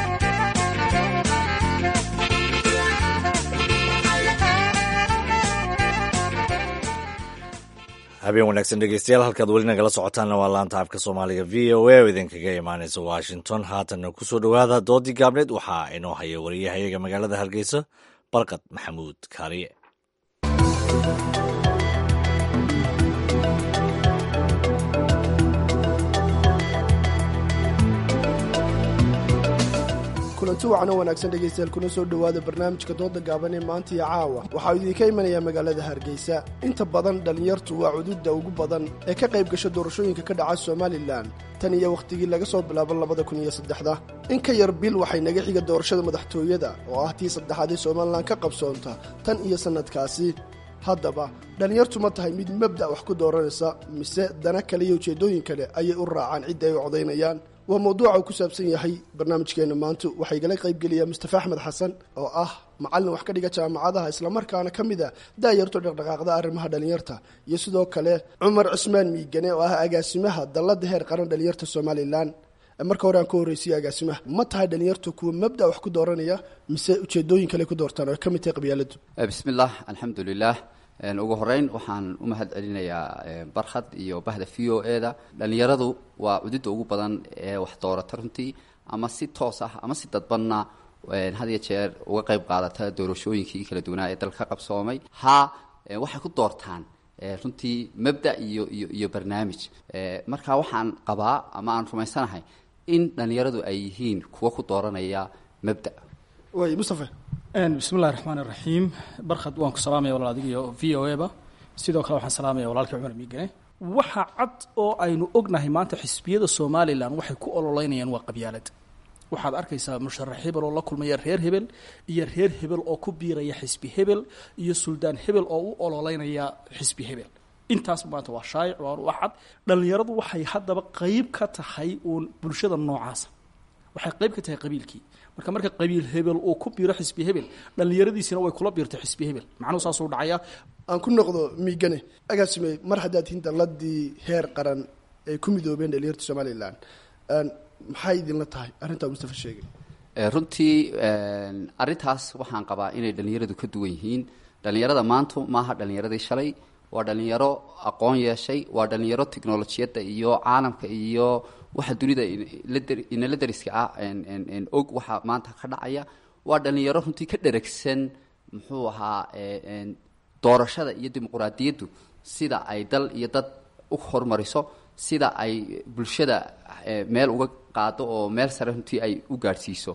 habeen wanaagsan dhegeystayaal halkaad weli nagala socotaanna waa laanta afka soomaaliga v o a oo idinkaga imaanaysa washington haatanna ku soo dhowaada doodii gaabneed waxaa inoo haya wariyahayaga magaalada hargeysa barkad maxamuud kaariye kulanti wacan oo wanaagsan dhegaystayaal kuna soo dhowaada barnaamijka dooda gaaban ee maanta iyo caawa waxaa idinka imanayaa magaalada hargeysa inta badan dhallinyartu waa cududda ugu badan ee ka qayb gasha doorashooyinka ka dhaca somalilan tan iyo wakhtigii laga soo bilaabo labada kun iyo saddexda in ka yar bil waxay naga xiga doorashada madaxtooyada oo ah tii saddexaad ee somalilan ka qabsoonta tan iyo sannadkaasi haddaba dhallinyartu ma tahay mid mabda' wax ku dooranaysa mise dana kale iyo ujeeddooyin kale ayay u raacaan cidda ay u codaynayaan waa mawduuca uu ku saabsan yahay barnaamijkeenna maanta waxaa igala qaybgelaya mustafa axmed xasan oo ah macallin wax ka dhiga jaamacadaha islamarkaana ka mid a daayarto dhaqdhaqaaqda arrimaha dhallinyarta iyo sidoo kale cumar cismaan miigane oo ah agaasimaha dalladda heer qaran dhallinyarta somalilan marka hore aan ka horreysiye agaasimaha ma tahay dhallinyartu kuwa mabda' wax ku dooranaya mise ujeedooyin kale ku doortaan oo ay ka mid tahay qabyaaladu bismillaah alxamdulilah ugu horeyn waxaan u mahad celinayaa barkhad iyo bahda v o e da dhallinyaradu waa cududda ugu badan ee wax doorata runtii ama si toos ah ama si dadbanna had iyo jeer uga qayb qaadata doorashooyinkii kala duwanaa ee dalka qabsoomay ha waxay ku doortaan runtii mabda iyo iyo iyo barnaamij marka waxaan qabaa ama aan rumaysanahay in dhallinyaradu ay yihiin kuwa ku dooranaya mabda way mustafa bismillahi raxmaan iraxiim barkhad waan ku salaamaya walaal adiga iyo v o e ba sidoo kale waxaan salaamaya walaalkii cumar miigane waxa cad oo aynu ognahay maanta xisbiyada somalilan waxay ku ololeynayaan waa qabyaalad waxaad arkaysaa musharax hebel oo la kulmaya reer hebel iyo reer hebel oo ku biiraya xisbi hebel iyo suldaan hebel oo u ololeynaya xisbi hebel intaas maanta waa shaayic waa wax cad dhallinyaradu waxay haddaba qeyb ka tahay uun bulshada noocaasa waxay qeyb ka tahay qabiilkii marka marka qabiil hebel uu ku biiro xisbi hebel dhallinyaradiisina way kula biirtay xisbi hebel macnuhu saasuu dhacaya aan ku noqdo miigane agaasime mar haddaad tihiin dalladii heer qaran ay ku midoobeen dhalinyarta somalilan maxay idinla tahay arrintaa mustafa sheegay runtii arrintaas waxaan qabaa inay dhallinyaradu ka duwan yihiin dhallinyarada maanta maaha dhallinyaradii shalay waa dhallinyaro aqoon yeeshay waa dhallinyaro technolojiyadda iyo caalamka iyo waxa dunida inala dariska ah og waxa maanta ka dhacaya waa dhallinyaro runtii ka dheragsan muxuu ahaa doorashada iyo dimuquraadiyaddu sida ay dal iyo dad u hormariso sida ay bulshada meel uga qaado oo meel sare runtii ay u gaadhsiiso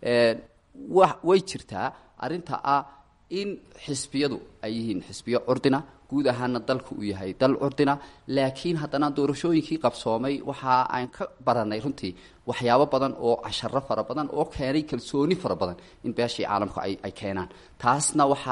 way jirtaa arrinta ah in xisbiyadu ay yihiin xisbiyo curdina guud ahaana dalku uu yahay dal curdina laakiin haddana doorashooyinkii qabsoomay waxa aan ka baranay runtii waxyaabo badan oo casharo fara badan oo keenay kalsooni fara badan in beeshii caalamku ay keenaan taasna waxaa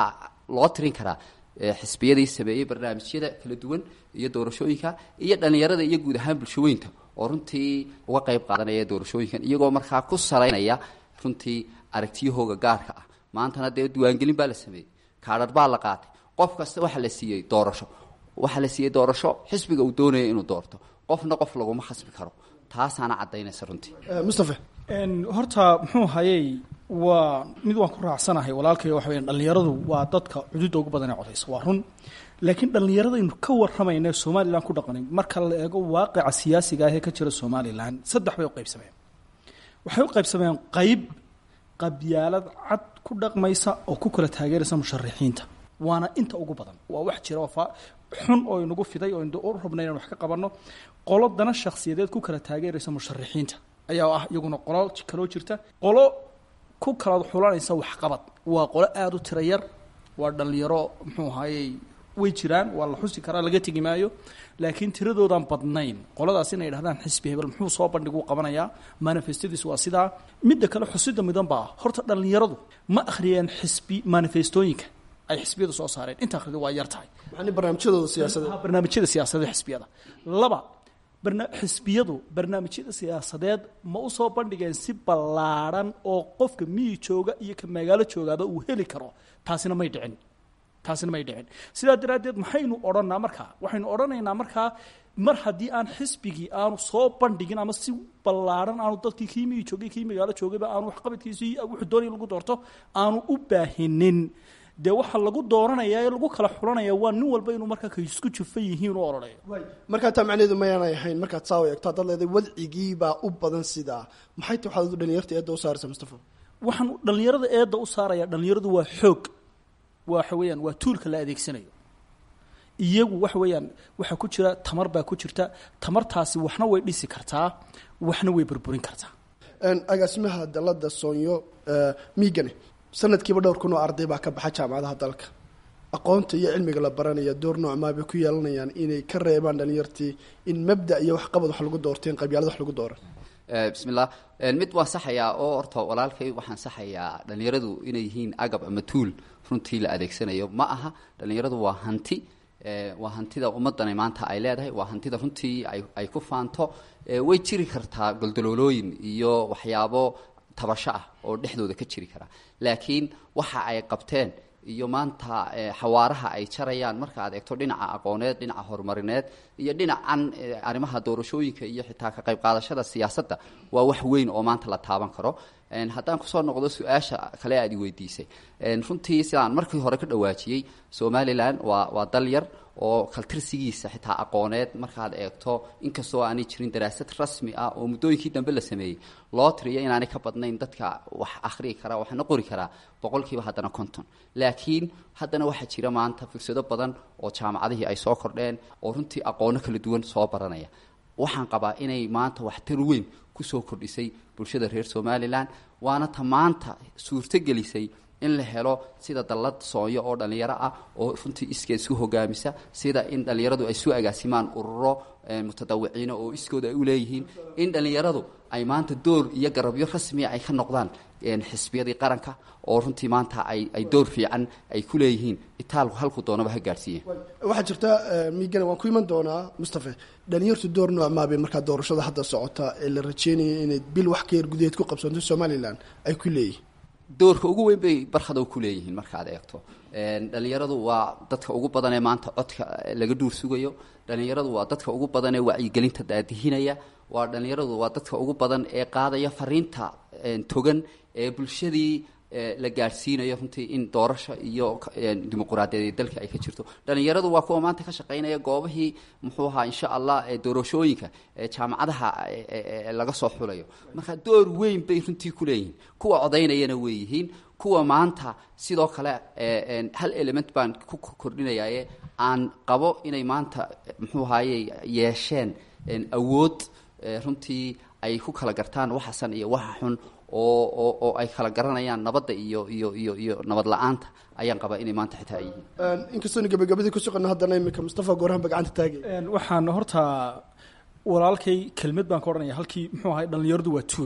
loo tirin karaa xisbiyadii sameeyey barnaamijyada kala duwan iyo doorashooyinka iyo dhalinyarada iyo guud ahaan bulshaweynta oo runtii uga qayb qaadanaya doorashooyinkan iyagoo markaa ku salaynaya runtii aragtiyahooga gaarka ah maantana dee diiwaangelin baa la sameeyey kaadhar baa la qaatay qof kasta waxaa la siiyey doorasho waxaa la siiyey doorasho xisbiga uu doonaya inuu doorto qofna qof laguma khasbi karo taasaana caddaynaysa runtii mustafa horta muxuu hayey waa mid waan ku raacsanahay walaalkay waxa weya dhallinyaradu waa dadka cududda ugu badan ee codaysa waa run laakiin dhallinyaradaynu ka warramayna somalilan ku dhaqanin marka la eego waaqica siyaasiga ah ee ka jira somalilan saddex bay u qaybsameen waxay u qaybsameen qayb qabyaalad cad ku dhaqmaysa oo ku kala taageeraysa musharixiinta waana inta ugu badan waa wax jira oo xun oo inagu fiday oo u rabna inaan wax ka qabanno qolo dana shakhsiyadeed ku kala taageeraysa musharixiinta ayaa ah iyaguna qolo kaloo jirta qolo ku kala xulanaysa waxqabad waa qolo aada u tira yar waa dhallinyaro muxuu ahaayey way jiraan waa la xusi karaa laga tegi maayo laakiin tiradoodan badnayn qoladaas inay dhahdaan xisbi hebel muxuu soo bandhiguu qabanayaa manifestadiis waa sidaa midda kale xusida midan baa horta dhallinyaradu ma akhriyeen xisbi manifestooyinka ay xisbiyadu soo saareen inta akhridu waa yar tahay barnaamijyadooda siyaasadeed barnaamijyada siyaasadeed xisbiyada laba xisbiyadu barnaamijyada siyaasadeed ma u soo bandhigeen si ballaadhan oo qofka miyi jooga iyo ka magaalo joogaaba uu heli karo taasina may dhicin taasina may dhicin sidaa daraaddeed maxaynu odhanaa markaa waxaynu odhanaynaa markaa mar haddii aan xisbigii aanu soo bandhigin ama si ballaadhan aanu dadkii kii miyi joogay kii magaalo joogayba aanu waxqabadkiisii wuxuu doonaya lagu doorto aanu u baahinin dee waxaa lagu dooranaya ee lagu kala xulanaya waa nin walba inuu markaa ka isku jufan yihiin u odhanayo markaa taa macnaheedu mayaanay ahayn markaad saa u eegto haddaad leedahay wadcigiibaa u badan sidaa maxay ta waxaad dhalinyarta eedda u saaraysa mustafa waxaan dhallinyarada eedda u saaraya dhallinyaradu waa xoog waxa weeyaan waa tuulka la adeegsanayo iyagu waxa weeyaan waxaa ku jira tamar baa ku jirta tamartaasi waxna way dhisi kartaa waxna way burburin kartaa agaasimaha dalada soonyo miigane sanadkiiba dhowr kun oo arday baa ka baxa jaamacadaha dalka aqoonta iyo cilmiga la baranaya door noocmaa bay ku yeelanayaan inay ka reebaan dhalinyartii in mabda iyo waxqabad wax lagu doorteen qabyaalad wax lagu dooran bismillah mid waan saxayaa oo horta walaalkay waxaan saxayaa dhalinyaradu inay yihiin agab ama tuul runtii la adeegsanayo ma aha dhalinyaradu waa hanti waa hantida ummadani maanta ay leedahay waa hantida runtii ay ku faanto way jiri kartaa goldoloolooyin iyo waxyaabo tabasho ah oo dhexdooda ka jiri kara laakiin waxa ay qabteen iyo maanta xawaaraha ay jarayaan marka aad eegto dhinaca aqooneed dhinaca horumarineed iyo dhinacan arrimaha doorashooyinka iyo xitaa ka qayb qaadashada siyaasadda waa wax weyn oo maanta la taaban karo haddaan kusoo noqdo su-aasha kale aad i weydiisay runtii sidaan markii hore ka dhawaajiyey somalilan waa waa dal yar oo kaltirsigiisa xitaa aqooneed markaad eegto inkastoo aanay jirin daraasad rasmi ah oo muddooyinkii dambe la sameeyey loo tiriyo inaanay ka badnayn dadka wax akhriyi karaa waxna qori karaa boqolkiiba haddana konton laakiin haddana waxaa jira maanta fursado badan oo jaamacadihii ay soo kordheen oo runtii aqoono kala duwan soo baranaya waxaan qabaa inay maanta waxtar weyn kusoo kordhisay bulshada reer somalilan waana ta maanta suurto gelisay in la helo sida dallad soonyo oo dhallinyaro ah oo runtii iskeed isu hogaamisa sida in dhallinyaradu ay isu agaasimaan ururo mutadawiciina oo iskooda ay u leeyihiin in dhallinyaradu ay maanta door iyo garabyo rasmiya ay ka noqdaan xisbiyadii qaranka oo runtii maanta ay ay door fiican ay ku leeyihiin itaalku halku doonaba ha gaadhsiiye waxaa jirta miigana waan ku iman doonaa mustafe dhalinyartu door noocmaabay markaa doorashada hadda socota ee la rajeynaya inay bil wax ka yar gudaheed ku qabsanto somalilan ay ku leeyihin doorka ugu weyn bay barkada ku leeyihiin markaad eegto dhalinyaradu waa dadka ugu badan ee maanta codka laga dhuur sugayo dhalinyaradu waa dadka ugu badan ee wacyigelinta daadihinaya waa dhalinyaradu waa dadka ugu badan ee qaadaya fariinta togan ee bulshadii la gaadhsiinayo runtii in doorasho iyo dimuquraadiyadeed dalka ay ka jirto dhalinyaradu waa kuwa maanta ka shaqaynaya goobahii muxuu ahaa insha allah doorashooyinka jaamacadaha laga soo xulayo marka door weyn bay runtii ku leeyihiin kuwa codaynayana way yihiin kuwa maanta sidoo kale hal element baan ku kordhinayaye aan qabo inay maanta muxuu ahaye yeesheen awood runtii ay ku kala gartaan waxa san iyo waxa xun oo oo oo ay kala garanayaan nabadda iyo iyo iyo iyo nabad la-aanta ayaan qabaa inay maanta xitaa ay yihiin inkastoona gabagabadii ku socono haddana iminka mustafa goorahan ba gacanta taagay waxaan horta walaalkay kelmad baan ka odhanaya halkii muxuu ahay dhallinyaradu waa tuul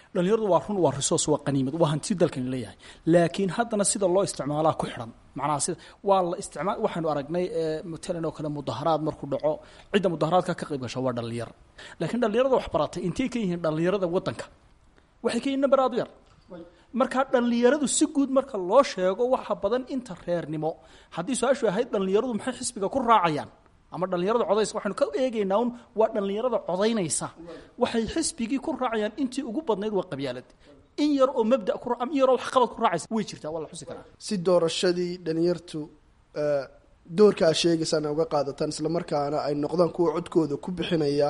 dhalinyaradu waa run waa resource waa qaniimad waa hanti dalkani leeyahay laakiin haddana sida loo isticmaalaa ku xidhan macnaha sida waa la isticmaal waxaanu aragnay matalan oo kale mudaharaad markuu dhaco cidda mudaharaadka ka qayb gasha waa dhalinyar laakiin dhalinyarada wax baratay intay ka yihiin dhalinyarada waddanka waxay ka yihiin number aad u yar markaa dhallinyaradu si guud marka loo sheego waxa badan inta reernimo haddii su-aashu ahayd dhallinyaradu maxay xisbiga ku raacayaan ama dhallinyarada codaysa waxaynu ka eegaynaa un waa dhallinyarada codaynaysa waxay xisbigii ku raacayaan intii ugu badnayd waa qabyaalad in yar oo mabda ku in yaroo waxqabad ku raacaysa way jirtaa waa la xusi karaa si doorashadii dhalinyartu doorka aa sheegaysaan uga qaadataan islamarkaana ay noqdaan kuwa codkooda ku bixinaya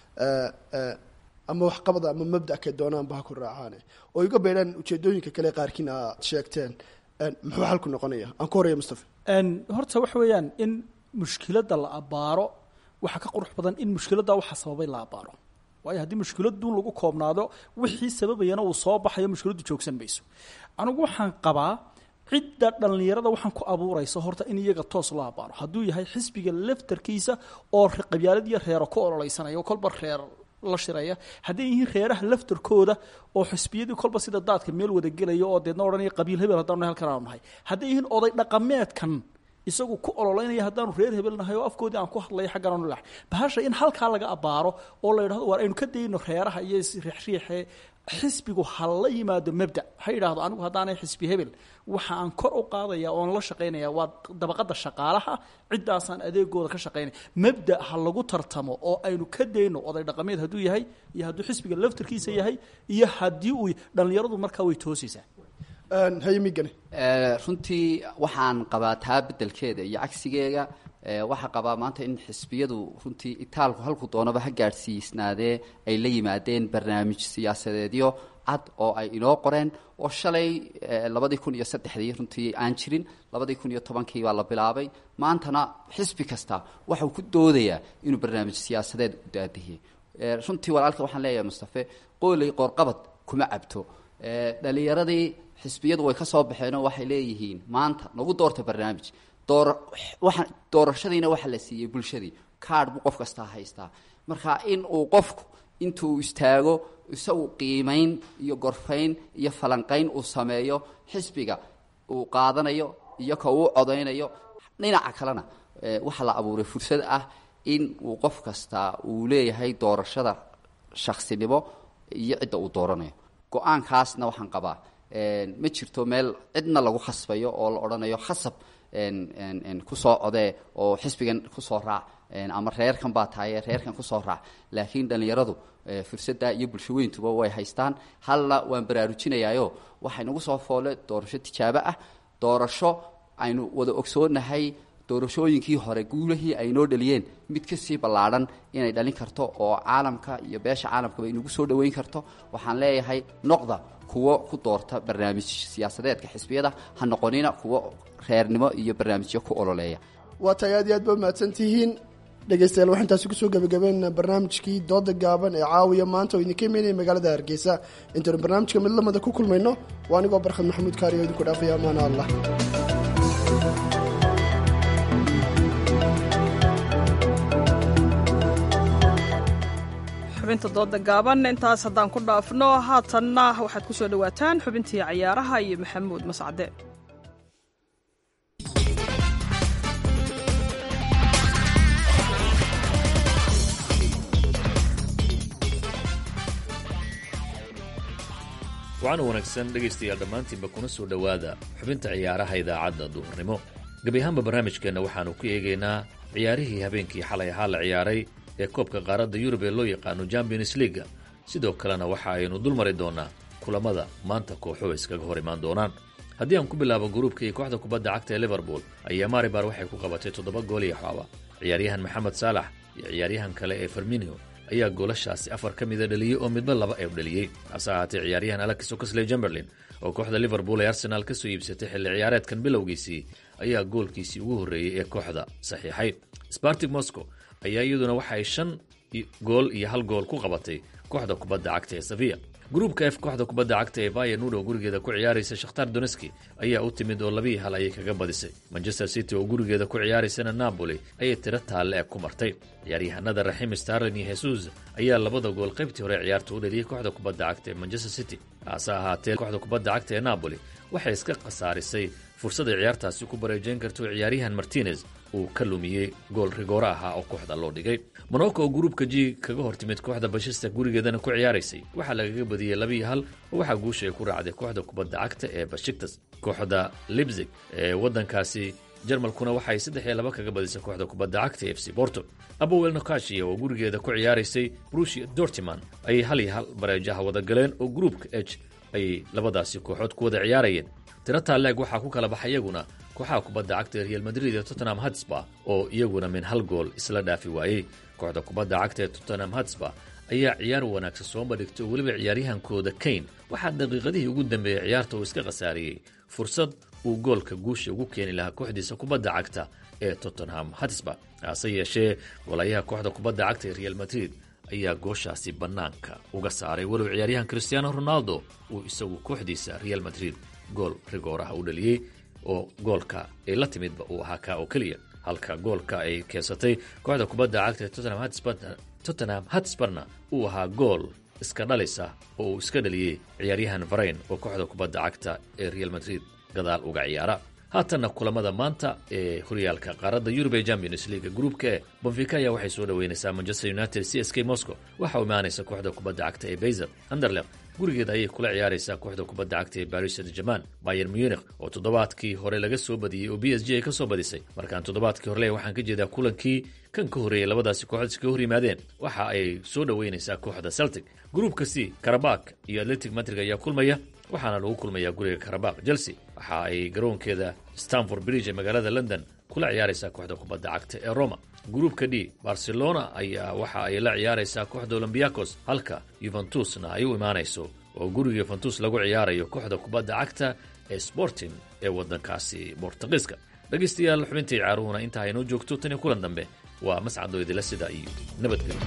ama waxqabada ama mabda kay doonaanba ha ku raacaane oo iga beydhaan ujeedooyinka kale qaarkiin aad sheegteen muxuu xalku noqonaya aan ku horaya mustafa horta waxa weeyaan in mushkiladda la abaaro waxaa ka qurux badan in mushkiladda waxa sababay la abaaro waayo haddii mushkiladun lagu koobnaado wixii sababayana uu soo baxayo mushkiladdu joogsan mayso anigu waxaan qabaa cidda dhallinyarada waxaan ku abuuraysa horta in iyaga toos loo abaaro hadduu yahay xisbiga laftarkiisa oo qabyaalad iyo reero ku ololeysanaya kolba reer la shiraya hadday yihiin reeraha laftarkooda oo xisbiyadii kolba sida daadka meel wada gelaya oo deedna odhanaya qabiil hebel haddaanu halkan aanu nahay hadday yihiin oday dhaqameedkan isagu ku ololeynaya haddaanu reer hebel nahay oo afkoodii aan ku hadlaya xaggan aanu lahay bahasha in halkaa laga abaaro oo la yidhahdo waar aynu ka dayno reeraha iyo riixriixe xisbigu ha la yimaado mabda ha yidhaahdo anigu haddaanay xisbi hebel waxa aan kor u qaadaya oon la shaqaynaya waa dabaqada shaqaalaha ciddaasaan adeegooda ka shaqaynaya mabda ha lagu tartamo oo aynu ka dayno oday dhaqameed hadduu yahay iyo hadduu xisbiga laftarkiisa yahay iyo haddii uu dhallinyaradu markaa way toosaysaa hayamigane runtii waxaan qabaa taa bedelkeeda iyo cagsigeega waxaa qabaa maanta in xisbiyadu runtii itaalku halku doonaba ha gaadhsiisnaadee ay la yimaadeen barnaamij siyaasadeedyo cad oo ay inoo qoreen oo shalay labadii kun iyo saddexdii runtii aan jirin labadii kun iyo tobankii baa la bilaabay maantana xisbi kasta waxau ku doodayaa inuu barnaamij siyaasadeed u daadihiyey runtii walaalka waxaan leeyahay mustafe qooley qoorqabad kuma cabto dhalinyaradii xisbiyadu way ka soo baxeenoo waxay leeyihiin maanta nagu doorta barnaamij door waa doorashadiina waxaa la siiyey bulshadii kaadh buu qof kastaa haystaa marka in uu qofku intuu istaago isagu qiimayn iyo gorfayn iyo falanqayn uu sameeyo xisbiga uu qaadanayo iyo ka uu codaynayo dhinaca kalena waxaa la abuuray fursad ah in uu qof kastaa uu leeyahay doorashada shaksinimo iyo cidda uu dooranayo go-aankaasna waxaan qabaa ma jirto meel cidna lagu khasbayo oo la odhanayo khasab kusoo codee oo xisbigan kusoo raac ama reerkan baa tahaye reerkan kusoo raac laakiin dhallinyaradu fursadda iyo bulsho weyntuba way haystaan halna waan baraarujinayaayo waxay nagu soo foole doorasho tijaabo ah doorasho aynu wada ogsoonahay doorashooyinkii hore guulahii ay noo dhaliyeen mid kasii ballaadhan inay dhalin karto oo caalamka iyo beesha caalamkaba inagu soo dhoweyn karto waxaan leeyahay noqda kuwo ku doorta barnaamij siyaasadeedka xisbiyada ha noqonina kuwo reernimo iyo barnaamijyo ku ololeeya waa tahay aad iyo aad ba mahadsan tihiin dhegeystayaal waxaan taasi kusoo gabagabeynaa barnaamijkii dooda gaaban ee caawiya maanta oo idinka imeynaya magaalada hargeysa intaynu barnaamijka mid lamida ku kulmayno waa anigoo barkhad maxamuud kaari oo idinku dhaafaya amaana allah xubinta dooda gaaban intaas haddaan ku dhaafno haatanna waxaad ku soo dhowaataan xubintii cayaaraha iyo maxamuud mascade wacan wanaagsan dhegaystayaal dhammaantiinba kuna soo dhowaada xubinta ciyaaraha idaacadda duhurnimo gebi ahaanba barnaamijkeenna waxaannu ku eegaynaa ciyaarihii habeenkii xalay ahaa la ciyaaray ee koobka qaaradda yurub ee loo yaqaano champions leaga sidoo kalena waxa aynu dul mari doonaa kulamada maanta kooxuhu iskaga hor imaan doonaan haddii aan ku bilaabo gruubka iyo kooxda kubadda cagta ee liverpool ayaa maribar waxay ku qabatay toddoba gool iyo xooba ciyaaryahan maxamed saalax iyo ciyaaryahan kale ee ferminio ayaa goolashaasi afar ka mida dhaliyey oo midba laba ee dhaliyey hase ahaatee ciyaaryahan alex oxley jemberlin oo kooxda liverpool ee arsenaal ka soo iibsatay xilli ciyaareedkan bilowgiisii ayaa goolkiisii ugu horreeyey ee kooxda saxiixay spartig moscow ayaa iyaduna waxa ay shan gool iyo hal gool ku qabatay kooxda kubadda cagta ee safiya gruubka f kooxda kubadda cagta ee vaya nudo gurigeeda ku ciyaaraysa shakhtar doneski ayaa u timid oo labii hal ayay kaga badisay manchester city oo gurigeeda ku ciyaaraysana napoli ayay tiro taalle eg ku martay ciyaaryahanada raxim starlin iyo hesus ayaa labada gool qaybtii hore ciyaarta u dhaliyey kooxda kubadda cagta ee manchester city hase ahaatee kooxda kubadda cagta ee napoli waxay iska khasaarisay fursad ay ciyaartaasi ku bareejayn karto ciyaaryahan martinez uu ka lumiyey gool rigoora ahaa oo kooxda loo dhigay monaco oo gruubka g kaga hortimid kooxda bashista gurigeedana ku ciyaaraysay waxaa lagaga badiyey labiiyo hal oo waxaa guusha ay ku raacday kooxda kubadda cagta ee bashiktas kooxda libzig ee waddankaasi jarmalkuna waxay saddex iyo laba kaga badisay kooxda kubadda cagta f c borto abowel nokashia oo gurigeeda ku ciyaaraysay brusia dortiman ayay hal iyo hal bareejaha wada galeen oo gruupka h ayay labadaasi kooxood ku wada ciyaarayeen tiro taalleeg waxaa ku kala baxay iyaguna kooxaha kubadda cagta ee real madrid ee tottenham hatsba oo iyaguna min hal gool isla dhaafi waayey kooxda kubadda cagta ee tottenham hatsba ayaa ciyaar wanaagsan soo bandhigtay oo weliba ciyaaryahankooda kane waxaa daqiiqadihii ugu dambeeyey ciyaarta uu iska khasaariyey fursad uu goolka guusha ugu keeni lahaa kooxdiisa kubadda cagta ee tottenham hatsba hase yeeshee golayaha kooxda kubadda cagta ee real madrid ayaa gooshaasi bannaanka uga saaray walow ciyaaryahan cristiano ronaldo uu isagu kooxdiisa real madrid gool rigooraha u dhaliyey oo goolka ay la timidba uu ahaa kaa oo keliya halka goolka ay keensatay kooxda kubadda cagta ee tottenham hatsbarna uu ahaa gool iska dhalisa oo uu iska dhaliyey ciyaaryahan varayn oo kooxda kubadda cagta ee real madrid gadaal uga ciyaara haatanna kulamada maanta ee horyaalka qaaradda yurub ee champions league gruupka e bonfica ayaa waxay soo dhoweynaysaa manchester united c s k moscow waxa u imaanaysa kooxda kubadda cagta ee bayzer anderleq gurigeeda ayay kula ciyaaraysaa kooxda kubadda cagta ee baris saint german bayer munich oo toddobaadkii hore laga soo badiyey oo b s g ay ka soo badisay markaan toddobaadkii horele waxaan ka jeedaa kulankii kan ka horreeyey labadaasi kooxood iskaga hor yimaadeen waxa ay soo dhoweynaysaa kooxda celtic gruupka c karabak iyo atletic madrig ayaa kulmaya waxaana lagu kulmayaa guriga karabak chelsea waxa ay garoonkeeda stanford bridge ee magaalada london kula ciyaaraysaa kooxda kubadda cagta ee roma gruupka d barcelona ayaa waxa ay la ciyaaraysaa kooxda olombiakos halka yuventusna ay u imaanayso oo guriga yuventus lagu ciyaarayo kooxda kubadda cagta ee sporting ee waddankaasi bortugiiska dhegaystayaal xubintii caaruhuna intaa aynoo joogto tan iyo kulan dambe waa mascadoo idila sida iyo nabadgelyo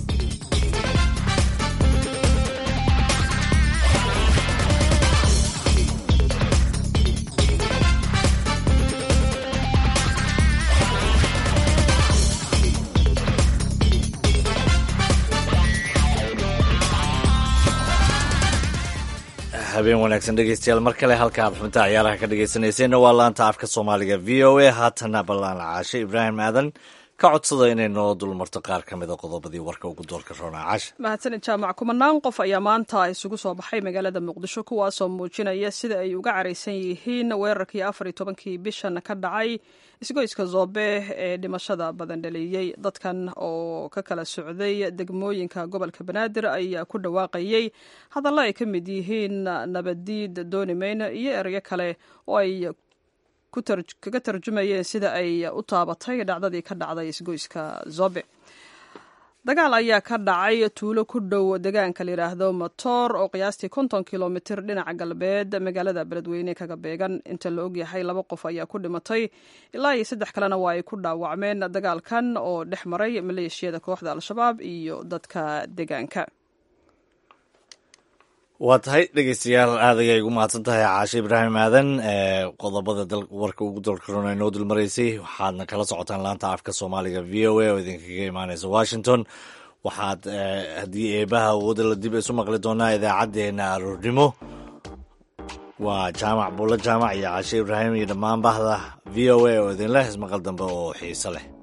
habeen wanaagsan dhegeystayaal mar kale halka aad xubinta ciyaaraha ka dhegeysaneyseenna waa laanta afka soomaaliga v o a haatana ballaan caashe ibraahim aadan ka codsada inay noo dulmarto qaar ka mida qodobadii warka ugu doolka roonaa caashe mahadsanid jaamac kumanaan qof ayaa maanta isugu soo baxay magaalada muqdisho kuwaasoo muujinaya sida ay uga caraysan yihiin weerarkii afar iyo tobankii bishan ka dhacay isgoyska zoobe ee dhimashada badan dhaliyey dadkan oo ka kala socday degmooyinka gobolka banaadir ayaa ku dhawaaqayey hadallo ay ka mid yihiin nabaddiid doonimayna iyo erayo kale oo ay kaga tarjumayeen sida ay u taabatay dhacdadii ka dhacday isgoyska zobe dagaal ayaa ka dhacay tuulo ku dhow deegaanka la yidhaahdo motor oo qiyaastii konton kilomitir dhinaca galbeed magaalada beledweyne kaga beegan inta la ogyahay laba qof ayaa ku dhimatay ilaa iyo saddex kalena waa ay ku dhaawacmeen dagaalkan oo dhex maray maleeshiyada kooxda al-shabaab iyo dadka deegaanka waa tahay dhegeystayaal aad ayay ugu mahadsan tahay caashe ibraahim aadan qodobada warka ugu dalkarona inoo dulmaraysay waxaadna kala socotaan laanta afka soomaaliga v o a oo idinkaga imaaneysa washington waxaad haddii eebaha awooda la dib isu maqli doonaa idaacaddeenna aroornimo waa jaamac buulo jaamac iyo caashe ibraahim iyo dhammaan bahda v o a oo idinleh ismaqal dambe oo xiiso leh